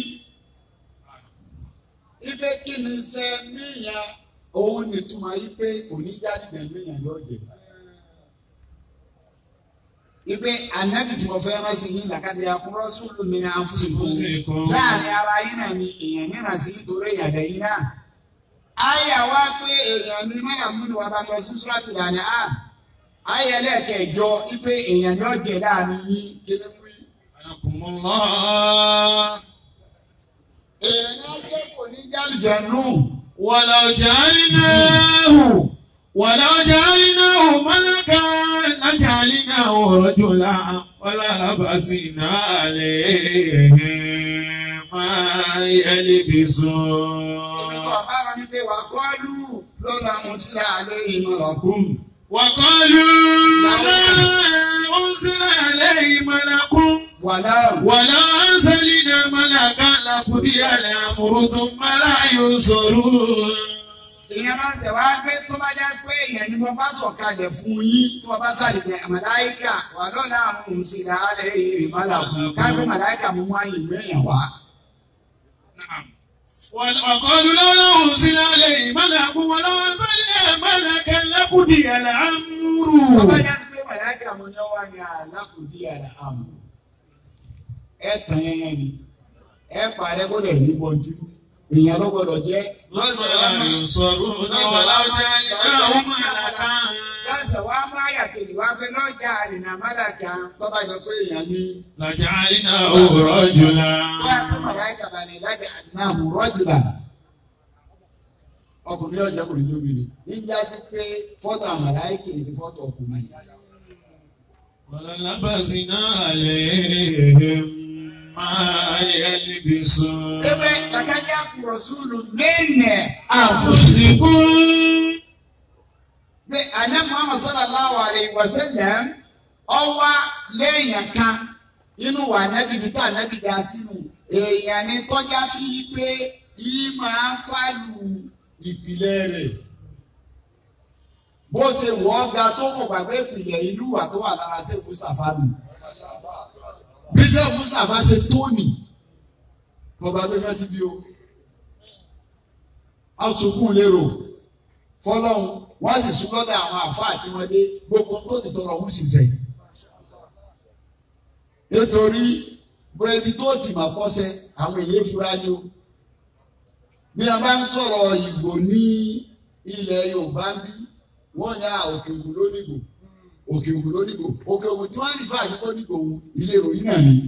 ipe kí ni ṣe níyàn òun nìtumọ̀ yí pé òní jáde pẹ̀lú èèyàn yóò jẹ. Ipe ànábì tí mo fẹ́ rán sí yín làkàtà àkúrọ́ sùúrù mi ní àǹfùsùnkùn. Láàrin ara yín náà ni èèyàn níran sí nítorí èèyàn lẹ́yìn náà. Àyà wá pé èèyàn ní mọ́nà múni wà bá lọ sí Súrátì Dàní à. Àyà ẹlẹ́ẹ̀kẹjọ ipe èèyàn ní ọ̀jẹ̀ láàrin yín kíni mú yín.
حياكم الله
Èèyàn ní ọjọ́ kò ní jálùjẹ̀ nù.
ولو جعلناه ولو جعلناه ملكا لجعلناه رجلا وللبسنا عليهم ما
Ibi
يلبسون
tó ọba rọ ní pé wà kọ́lù lọ́la mo sí àlẹ́ ìmọ̀lọ́kùn.
وقالوا لا أنزل عليه ملك
Wàlá
ولا أنزلنا ملكا لقضي الأمر ثم لا ينصرون
ìyẹn máa ń ṣẹ̀ wá pé tó bá jẹ́ pé èèyàn ni mo bá sọ̀kalẹ̀ fún yín tó bá sàlẹ̀ jẹ́ màláìkà wà lọ́la àwọn òun sì dá àlẹ́ ìmọ̀lọ́kùn. Káfí màláìkà mú wá ìlú èèyàn wá.
نعم وقالوا لا أنزل عليه ملك ولا أنزلنا ملكا لقضي
Tó bá
الأمر
jẹ́ pé màláìkà mo ní wá ní àlákùdí àlà àmọ́. Ẹ tàn yẹn yẹn ni. ẹ parẹ́ kó lè ní bọ́ntì èèyàn ló gbọdọ̀ jẹ́
ينصرون ولو جعلناه ملكا
lọ́sọ̀ wá má yàtọ̀ wá fẹ́ lọ́jà àrìnà mọ́làkà tó bá jọ pé èèyàn ní.
لجعلناه رجلا
wọ́n á fún màláìkà balẹ̀ lájà àdínà rọ́jùlá. ọkùnrin ọjà kò ní lóbìnrin níjà sí pé fọ́tò àmàláìkà èsì fọ́tò ọkùnrin.
وللبسنا عليهم ما يلبسون
ebe kàkájà kúrò sùúrù mẹ́nẹ̀
أنفسكم
pé àná muhammad sallallahu alayhi wa sallam ọwá lẹ́yìn kan inú wa nábì bí tá nábì dá sínú èèyàn ni tọ́já sí pé yìí máa ń fàlù ìpìlẹ̀ rẹ̀ bó ti wọ́ ga tó kọ̀ gbàgbé ìpìlẹ̀ ìlú wa tó wà lára sí mustapha nù bí sẹ́ mustapha ṣe tóní bọ́ba gbé mẹ́tí bí o a sunkún lérò fọlọ́hún wọ́n sì sún lọ́dọ̀ àwọn àfáà tí wọ́n dé gbogbo tó ti tọrọ ọ̀hún sì sẹ́yìn. nítorí bóyá ibi tó ti mà kọ́sẹ́ àwọn èyí fura ni o. bí wọ́n bá ń sọ̀rọ̀ ìgbò ní ilẹ̀ yorùbá ń bí wọ́n ní à òkè ògùn lónìgbò òkè ògùn lónìgbò òkè ògùn tí wọ́n rí fún àti lónìgbò òun ilé ìròyìn náà ni.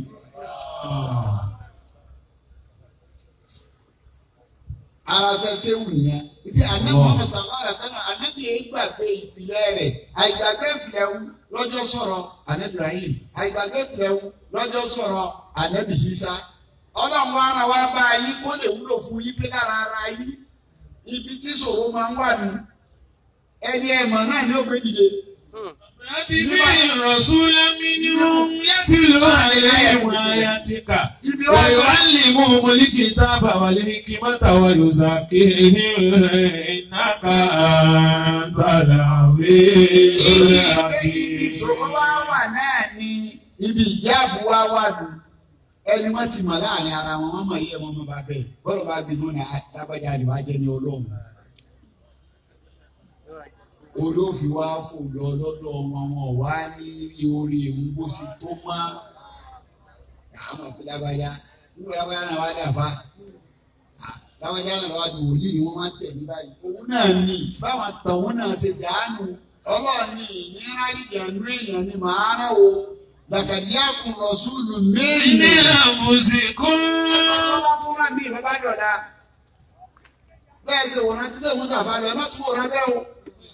ara ṣẹṣẹ wù yẹn ibi anabi muhammed sallallahu alaihi wa sallam anabi yẹn gbàgbé ìpìlẹ̀ rẹ̀ àìgbàgbé ìpìlẹ̀ wù lọ́jọ́ sọ̀rọ̀ anabi rahim àìgbàgbé ìpìlẹ̀ wù lọ́jọ́ sọ̀rọ̀ anabi hisa ọlọ́run ara wa bá yín kó lè wúlò fún yín pé lára ara yín ibi tí ṣòro máa ń wà ní ẹni ẹ̀mọ́ náà ní ògbé dìde.
أتبع رسولا منهم يتلو عليهم آياتك
ibi wá lọ
ويعلمهم الكتاب والحكمة ويزكيهم إنك أنت العزيز
ibi
الحكيم
ìṣòro wa wà náà ní ibi ìjáàbù wa wà ní ẹni wọn ti mọ láàrin ara wọn wọn mọ iye wọn mọ bá bẹ́ẹ̀ bọlọ bá bínú ní lágbájá àdìbò ajẹ ní Ọlọ́run orí òfin wa fò lọ lọ́dọ̀ wọn wọn wá ní rí orí ewu bó ṣe tó má àwọn àfi lágbájá nígbà lágbájá náà wá dàfa lágbájá náà wá di wòlíì ni wọn máa ń tẹ̀ ní báyìí òun náà ní báwọn tàwọn náà ṣe dànù ọlọ́ọ̀ni ìnira ìjànú èèyàn ni màá rán o làkàdíyà kùn lọ sùúlù mẹ́rin
من
náà
أنفسكم
ọlọ́wọ́ fún wa bí ìrẹ́bá dọ̀la bẹ́ẹ̀ ṣe wòran tí sẹ́yìn musa fa lọ ẹ má tún wòran bẹ́ẹ̀ o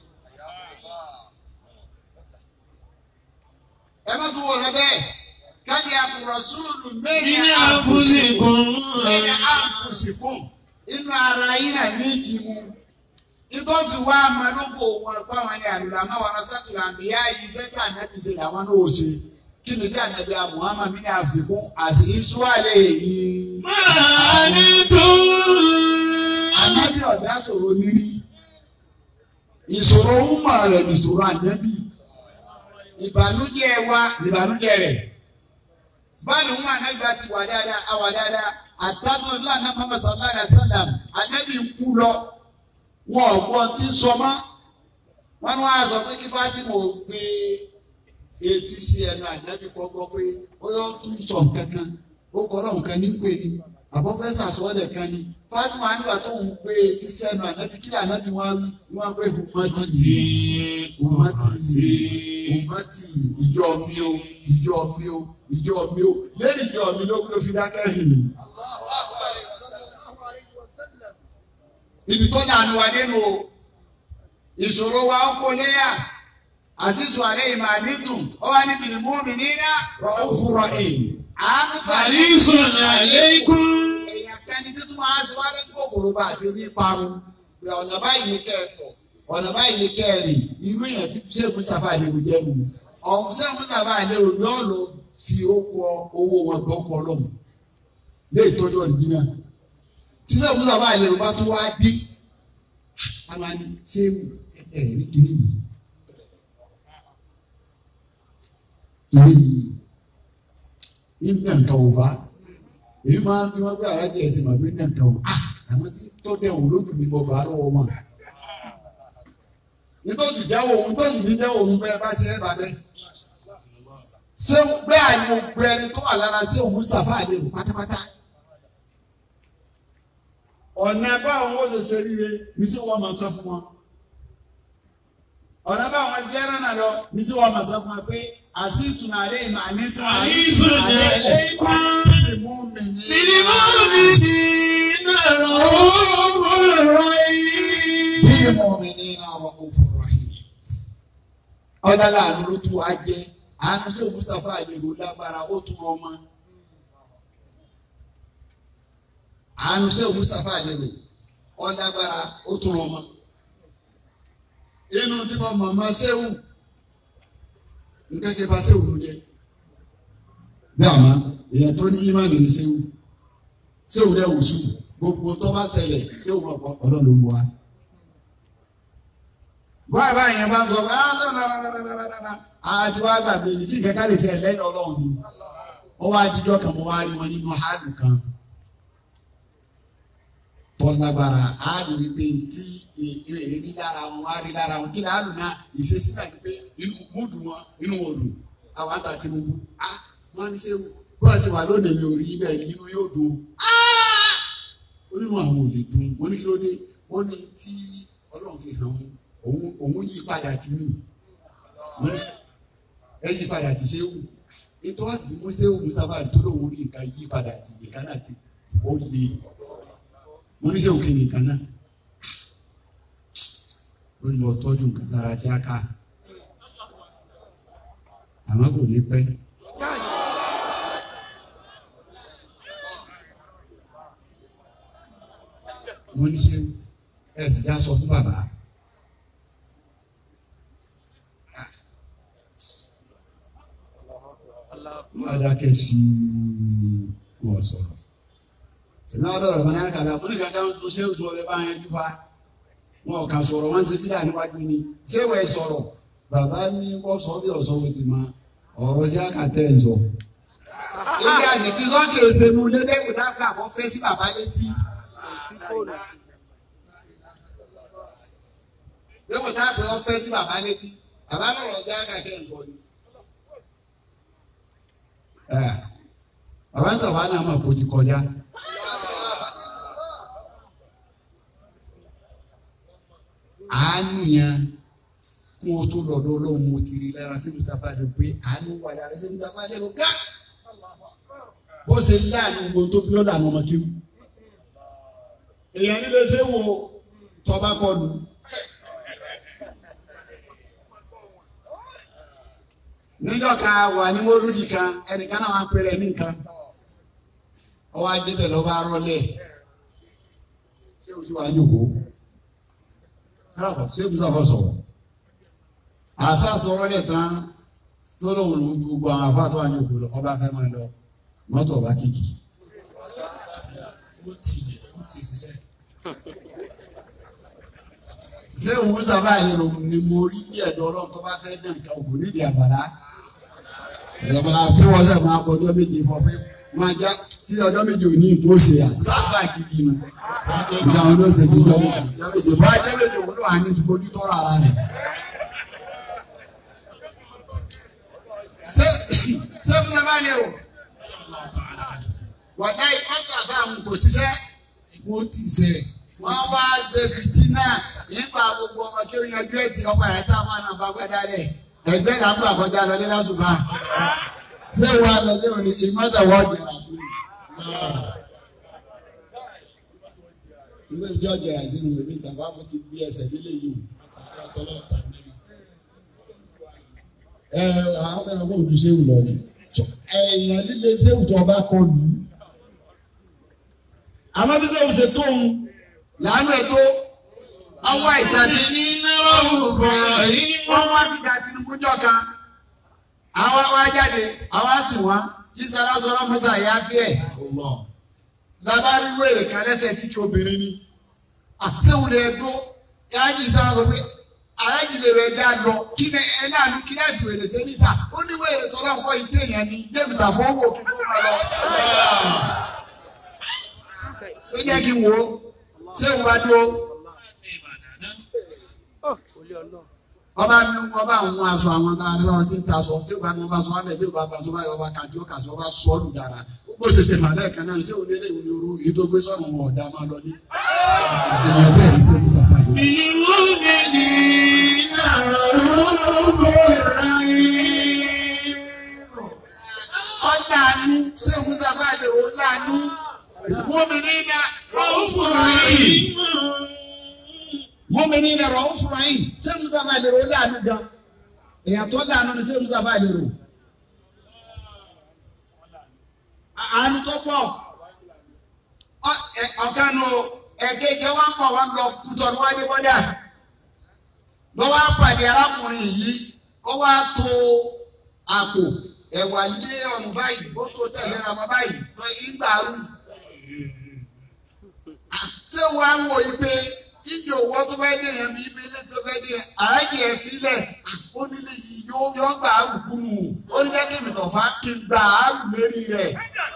ẹ má tún wòran bẹ́ẹ̀ káàdì àkùrọ̀ sùúrù mẹ́rin
من أنفسكم
mẹ́rin àfùsìkùn inú ara yín náà ní ìdìmú nítorí fi wá amadókò wọn ẹ̀kọ́ àwọn ẹni àlùlá máa wà lọ́sàtúrà àmìyá yìí sẹ́tà ànábì ṣe làwọn náà ò ṣe kí ni sí ànábì Muhammad mi ní àfùsìkùn àti ìṣúwàlẹ̀ yìí.
ما أنتم
Ànábì ọ̀dá sọ̀rọ̀ nírí. Ìṣòro ọmọ rẹ̀ nìṣòro ànábì. Ìbànújẹ́ wa nìbànújẹ́ rẹ̀. Báàlù ń wà ànábì bá ti wà dáadáa, a wà dáadáa. Àtàtúntò ní àná Muhammad sallallahu alaihi wasallam, ànábì ń kú lọ. Wọn ò gbọ́ tí ń sọ mọ́. Wọ́n ní wọ́n á sọ pé kí Fátímà ò gbé etí sí ẹnu ànábì kọ́ gbọ́ pé ó yọ tún sọ nǹkan kan. Ó kọ́ lọ́hùn kan ní pè ní àbọ̀fẹ́sà sọ́ọ̀lẹ̀ kan ni Fatima nígbà tó ń gbé etí sẹ́nu ànábi kí ànábi wọn wọn pé humati humati humati ìjọ mi o ìjọ mi o ìjọ mi o lẹ́yìn ìjọ mi ló ló fi dákẹ́ hìn. ibi tó dànù wá nínú o ìṣòro wa ń kó léyà àṣìṣù àlẹ́ ìmọ̀ àdídùn ó wá níbi ìmú mi nínú rọ̀ fúnra ẹ̀ àánú tàbí
حريص عليكم
èèyàn kẹni títún máa ń ṣe wá lójú kòkòrò bá a ṣe ní parun pé ọ̀nà báyìí ní kẹ́ẹ̀tọ̀ ọ̀nà báyìí ní kẹ́ẹ̀rì irú èèyàn tí ṣé Mustapha Adéru jẹ́nu ọ̀hún ṣé Mustapha Adéru ni ó lọ fi owó owó wọn gbọ́ kọ́ lọ́mù lé ìtọ́jú ọ̀dìjínà tí ṣé Mustapha Adéru bá tún wá dé a máa ní ṣé ẹ̀ ẹ̀ ní kíní yìí kíní yìí nígbà nǹkan ò bá èyí máa ń bí wọn gbé alájẹ ẹsẹ màá gbé náà tán ah àwọn tí tó dẹ̀wọ̀n lójú mi bọ̀ bá lọ́wọ́ wọn. nítòsí jáwọ́ òun nítòsí ní jáwọ́ òun bẹ́ẹ̀ bá ṣe é bá bẹ́ẹ̀. ṣé bẹ́ẹ̀ ni mo gbé ẹni tó wà lára sí òun Mustapha Adéru pátápátá ọ̀nà báwọn ó ṣe ṣe ríre ní sí wọ́n máa sọ fún wọn ọ̀nà báwọn ti fẹ́ràn náà lọ ní sí wọ́n máa sọ fún wọn pé àṣìṣùn àlẹ́ ìmọ̀ àní tún
Àṣìṣùn àlẹ́ ìmọ̀.
ìmú mi ní.
للمؤمنين رؤوف رحيم
Bílí mọ̀ mi ní iná ọmọ kò fọ̀rọ̀ yìí. Ọ̀dà láàánú ló tún wá jẹ́. Àánú sí Mustapha àlèrò lágbára ó tún rọ ọmọ. Àánú sí Mustapha àlèrò ó lágbára ó tún rọ ọmọ. Inú tí mo mọ̀ máa ṣéwù. Nǹkan kí n bá ṣéwù ló jẹ́. Bí àmọ́ èèyàn tó ní ímánì ní ṣéwù. Ṣéwù rẹ̀ wò sùn. Gbogbo tó bá ṣẹlẹ̀ ṣéwù mọ̀ pọ̀ ọlọ́run ló mú wa báyìí báyìí yẹn bá ń sọ bá ń sọ rárárárárá àti wá gbàgbé ní tí kẹkẹ lè ṣe lẹ́yìn Ọlọ́run ni ó wá dídọ kan mo wá rí wọn nínú hálù kan tọ́lágbára hálù wípé tí èrí lára wọn wá rí lára wọn kí ni hálù náà ìṣesí náà ni pé inú múdù wọn inú wọn dùn àwọn àtàtì mo wú á wọn ní sẹ́wù bó ti wà lónìí mi ò rí bẹ́ẹ̀ ni inú yóò dùn ó nínú àwọn ò lè dùn wọn ní kí ló dé wọn ní tí Ọlọ́run fi hàn wọn òun òun yí padà tì ní ẹ yí padà tì ṣé wù ètò àti mú ṣé wù sábà tó lóun rí nǹkan yí padà tì nǹkan náà ti ó le mo ní ṣé òkè nìkan náà ó ní mo tọ́jú nǹkan sára tí a ká àmọ́ kò ní pẹ́. mo ní ṣé ẹ ti dá sọ fún bàbá. wọ́n dákẹ́ sí wọ́n sọ̀rọ̀. Sìnà ọ̀dọ̀rọ̀ bá náà kàdà fún ìgbà kan tó ṣé òtún ọbẹ̀ bá yẹn dúfà. Wọn ò kà sọ̀rọ̀ wọ́n ti fílà níwájú ni. Ṣé wọ́n sọ̀rọ̀? Bàbá ní wọ́n sọ bí ọ̀sọ́ wo ti máa ọ̀rọ̀ sí àkàtẹ́ ń sọ. Ilé àṣìkí sọ́kè òṣèlú lébẹ́kù dábìlà kọ́ fẹ́ sí bàbá létí. Lébẹ́kù dábìlà kọ́ fẹ́ sí bàbá létí. Bàbá lọ̀rọ̀ sí àkàtẹ́ ń sọ ni. bàbá ń tàbá náà máa kojú kọjá. àánú yẹn kún o tó lọ́dọ̀ ọlọ́run mo ti rí lára sí mustapha lè pé àánú wà lára sí mustapha lè lọ gá. bó ṣe láàánú gbogbo tó fi lọ́dọ̀ àwọn ọmọ kéwù. èèyàn nílé ṣé wo tọ́ba kọlu. níjọ́ kan wà ní mọ́lúdì kan ẹnìkan náà wà ń pèrè ní nǹkan ọwọ́ adébẹ̀ lọ́ba rọlẹ̀ ṣé o sì wá ní òkú káàbọ̀ ṣé o sàfọ̀ sọ̀rọ̀ àfa tó rọlẹ̀ tán tó lóun ló gbogbo àwọn àfa tó wà ní òkú lọ ọba fẹ́ máa lọ mọ́tò ọba kìkì.
ó ti ó ti ṣiṣẹ́.
ṣé òun sábà yẹn ni mo rí bí ẹ̀dọ́ ọlọ́run tó bá fẹ́ dán nǹkan òkú nídìí àbàlá ìjọba tí wọ́n sẹ̀ máa kọ ọjọ́ méje fọ pé máa já tí ọjọ́ méje ò ní ìbò ṣe à sábà gidi nu ìgbà wọn ló ṣe ti jọ méje ọjọ́ méje bá ọjọ́ méje òun ló wà ní ìfojú tọrọ ara rẹ̀. ṣé ṣé fún sábà ní ẹ̀rọ wàdá ìpàtó àfàmù kò ṣiṣẹ́
ó ti ṣe.
wọ́n wá ṣe fìtínà nípa gbogbo ọmọ kí ó yanjú ẹ̀ tí ọkọ̀ rẹ̀ táwọn náà bá gbẹ́dá rẹ̀ ẹgbẹ́ là ń gbà kọjá lọ ní lásùbà ṣé wàá lọ sí òní ìmọ̀tà wọ́ọ̀dù rà fún mi. ilé ìjọ jẹrà sínú ìwé ìtàkùn àmọ́ ti gbé ẹsẹ̀ nílé yìí ẹ àwọn fẹ́ràn kó ojú séwù lọ ni ẹ̀yàn líle séwù tó ọba kọ lù ú. àmọ́ bí séwù ṣe tóun làánú ẹ̀ tó ọwọ́ ìtàdí
ní náírà bọ̀rọ̀ yìí
wọ́n wá sí ìjà Tinubu jọ kan àwọn wá jáde àwọn sì wọ́n jísà lásán ọlọ́mọsà yá fi ẹ̀ lábárí wèrè kan lẹ́sẹ̀ títí obìnrin ni àṣewù lè dó yáàjì sáà sọ pé alájì lè rẹ̀ dá lọ kí ni ẹ náà ní kí náà fi wèrè sí níta ó ní wèrè tọ́lá ń kọ́ yìí téèyàn ní débìtà fọwọ́ kí tó máa lọ. ó jẹ́ kí n wò ó ṣé n bá dúró ọba ní ọba àwọn aṣọ àwọn aṣọ tí ń ta aṣọ tí ó bá ní ọba aṣọ alẹ tí ó bá gba aṣọ báyìí ọba kàtí ó kà sí ọba sọọlù dára bó ṣe ṣe fà lẹ́ẹ̀kan náà ṣé òun lélẹ̀ ìwúni orú èyí tó gbé sọ̀rọ̀ wọn ọ̀dà máa lọ ní. èèyàn bẹ́ẹ̀ ní sẹ́yìn sáfà ní.
بالمؤمنين رؤوف رحيم
ọ̀làánú sẹ́yìn sáfà lè rò láàánú mọ́mìnì ní
رؤوف رحيم
mọ́mìnì ní rọ̀ ó fura yìí sẹ́yìn sáfà lè rò láàánú gan èèyàn tó láàánú ni sẹ́yìn sáfà lè rò. àánú tó pọ̀ ọ̀gánu ẹ̀kẹ́kẹ́ wọn pọ̀ wọn lọ kútọ̀ níwájú bọ́dà lọ́wọ́ apàdé arákùnrin yìí ó wá tó àpò ẹ̀wà lé ọ̀run báyìí ó tó tẹ̀lé ra wọn báyìí tó ìgbàrú. ṣé wàá wò yí pé ibi òwò tó fẹ́ dé yẹn bí ibi ilé tó fẹ́ dé yẹn àrájì ẹ̀ filẹ̀ ó nílé yìí yóò yọ gbà á rù kúnnù ó ní jẹ́ kí mi tọ̀fà kí n gbà á rù lérí rẹ̀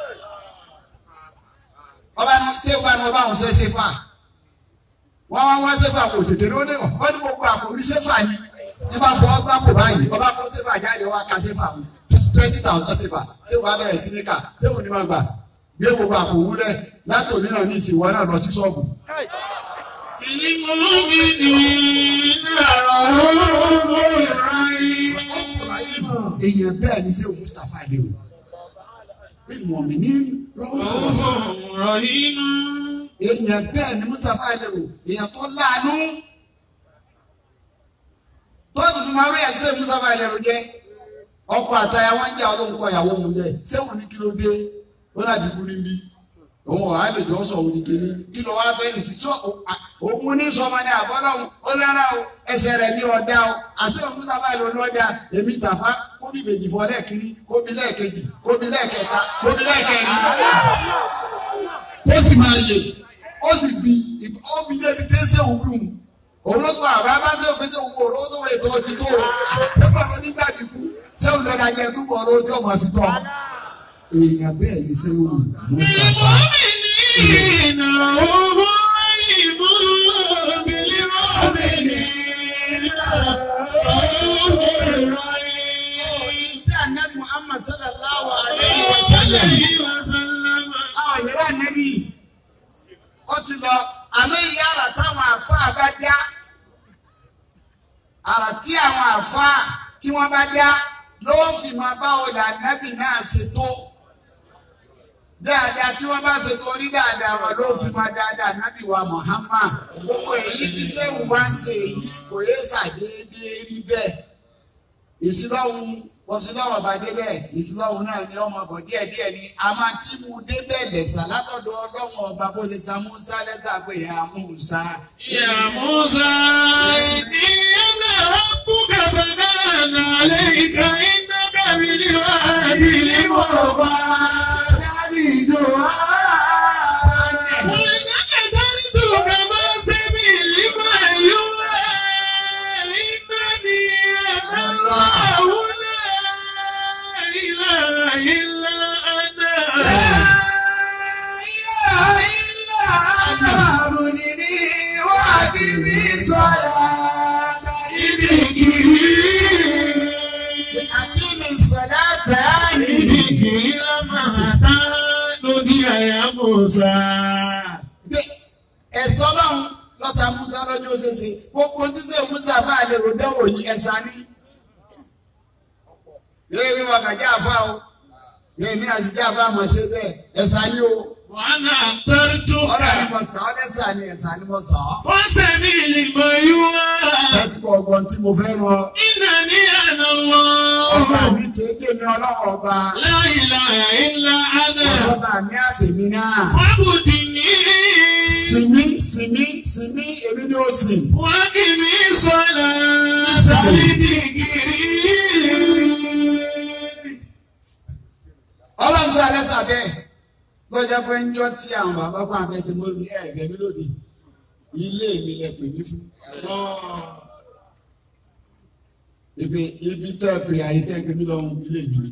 ọba ní ṣé ọba ní ọba àwọn ṣe ṣe fà wọn wá wọn ṣe fà kò tètè ló ní wọn ní gbogbo àpò orí ṣe fà ni ní bá fọ ọgbà kò báyìí ọba kó ṣe fà jáde wá ka ṣe fà wọn twenty thousand ṣe fà ṣé ọba bẹ̀rẹ̀ sí ní kà ṣé òun ní ma gbà gbé gbogbo àpò wúlẹ̀ látòní náà ní ìtìwọ́ náà lọ sí ṣọ́ọ̀bù.
بالمؤمنين رؤوف رحيم
èèyàn bẹ́ẹ̀ ni ṣé òun Mustapha lè wò pé mọ̀mí ní lọ́wọ́ fọwọ́
رؤوف رحيم
èèyàn bẹ́ẹ̀ ni Mustapha lè wò èèyàn tó láàánú tọ́jú fún marí ẹ̀sẹ̀ Mustapha lè wò jẹ́ ọkọ̀ àtàyà wọn jẹ́ ọlọ́run kọ ìyàwó mu jẹ́ sẹ́wọ̀n ní kí ló dé ó láti kú níbí òun ọ̀há lè jọ sọ òun kìíní kí ló wá fẹ́ nìsí sọ òun ní sọmọ ní àbọ́lọ́hún ó lára o ẹsẹ̀ rẹ̀ ní ọ̀dá o àṣẹ òun Mustapha lè lọ ọ̀dá èmi tàfá kóbi méjì fọ lẹ́ẹ̀kiri kóbi lẹ́ẹ̀kejì kóbi lẹ́ẹ̀kẹta kóbi lẹ́ẹ̀kẹrin ó sì máa yè ó sì bi ó bi débi tí ń ṣe òun dùn òun ló tún àbá bá ṣe òfin ṣe òun kò rówó tó wẹ̀ tó ti tó ṣé bàbá nígbà dínkù ṣé òun lọ́dà jẹ túbọ̀ ló tí ọmọ fi tọ́ èèyàn bẹ́ẹ̀ ni ṣé òun Mustapha
بالمؤمنين رؤوف رحيم بالمؤمنين رؤوف رحيم
sí ànábì Muhammad sallallahu alayhi wa sallam
عليه وسلم
àwọn ìyẹ́rẹ́ ànábì ó ti lọ àmọ́ ìyá àrà táwọn àfáà bá dá àrà tí àwọn àfáà tí wọ́n bá dá ló fi máa bá ọ̀dà ànábì náà ṣe tó dáadáa tí wọ́n bá ṣe tó rí dáadáa wọn ló fi máa dáadáa ànábì wa Muhammad gbogbo èyí tí sẹ́wọ̀n wá ń ṣe èyí kò yé ṣàdédé rí bẹ́ẹ̀ ìsìlọ́hún wọ́sílọ́wọ́ bá débẹ̀ ìsìlọ́hún náà ni ọmọ bọ̀ díẹ̀ díẹ̀ ni a máa ti mú débẹ̀ lẹ̀sà látọ̀dọ̀ ọlọ́wọ́n ọba bó ṣe sa Musa lẹ́sà pé ya Musa.
يا موسى إني أنا ربك فدلل عليك إنك بالوادي المقدس وإنك ترجوك فاستمع لما يوحى إنني أنا الله لا إله إلا أنا
Àkíní sọ̀dáàtà ní ẹ̀sọ́ lọ́hún lọ́ta Musa lọ́jọ́ ṣeṣe gbogbo tí sẹ́ Musa bá lè rò dánwò yìí ẹ̀sà ní. Yóò rí wọn kà jẹ́ àfa o. Yóò mí àti jẹ́ àfa àmọ̀ ṣe bẹ́ẹ̀ ẹ̀sà ní o.
وأنا اخترتك
Ọ̀rọ̀ ni mo sàn ọ́ lẹ́sà ni ẹ̀sà ni mo sàn ọ́.
فاستمع لما يوحى
Ẹ ti kọ ọgbọ́n tí mo fẹ́ rọ.
إنني أنا
Ọba
الله
mi kéde mi ọlọ́wọ́ ọba.
لا إله إلا أنا
Ọba mi àfẹ̀mí náà.
فاعبدني
Sìnmí sìnmí sìnmí èmi ni ó sìn.
وأقم الصلاة لذكري
ọlọ́run tí alẹ́ sàbẹ̀ lọ́jọ́ pé ń jọ́ tí àwọn bàbá kan àfẹsẹ̀ mọ́ ní ẹ̀ẹ́dẹ́ mi lónìí ilé mi lẹ pè mí fún. ibi ibi tẹ́ ẹ pè àyè tẹ́ ẹ pè mí lọ́hùn ilé mi ni.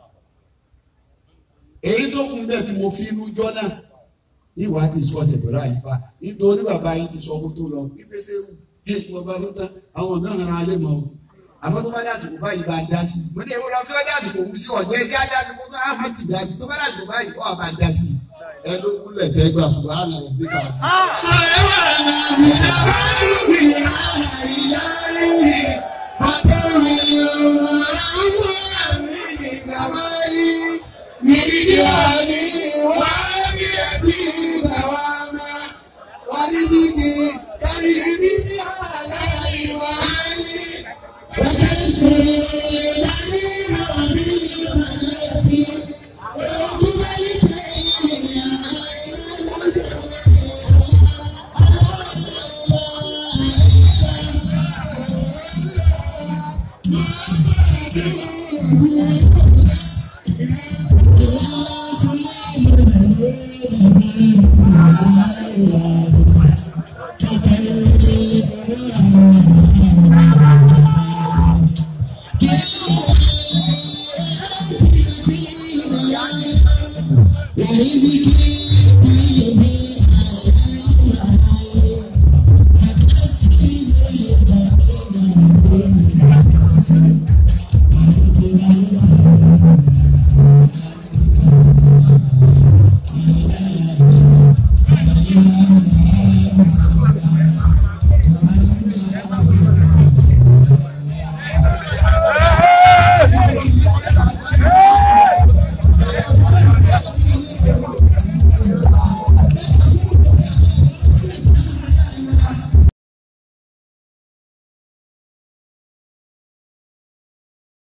èyí tó kún bẹ́ẹ̀ tí mo fi inú jọ́ náà ìwádìí sọ́ọ̀sẹ̀ pẹ̀lú àyíká nítorí bàbá yìí ti sọ kó tó lọ ìgbésẹ̀ bí èkó ọba ló tán àwọn mìíràn ara lè mọ̀ àmọ́ tó bá dé àsìkò báyìí bá dá sí mo ní èwo lọ fẹ́ dé àsìkò òun sí ọ̀jẹ́ ẹjẹ́ á dá àsìkò tó á má ti dá sí tó bá dé àsìkò báyìí ọ̀ àbá dá sí ẹ ló kúnlẹ̀ tẹ́ gbà ṣùgbọ́n àná rẹ̀ bí kan.
Thank you.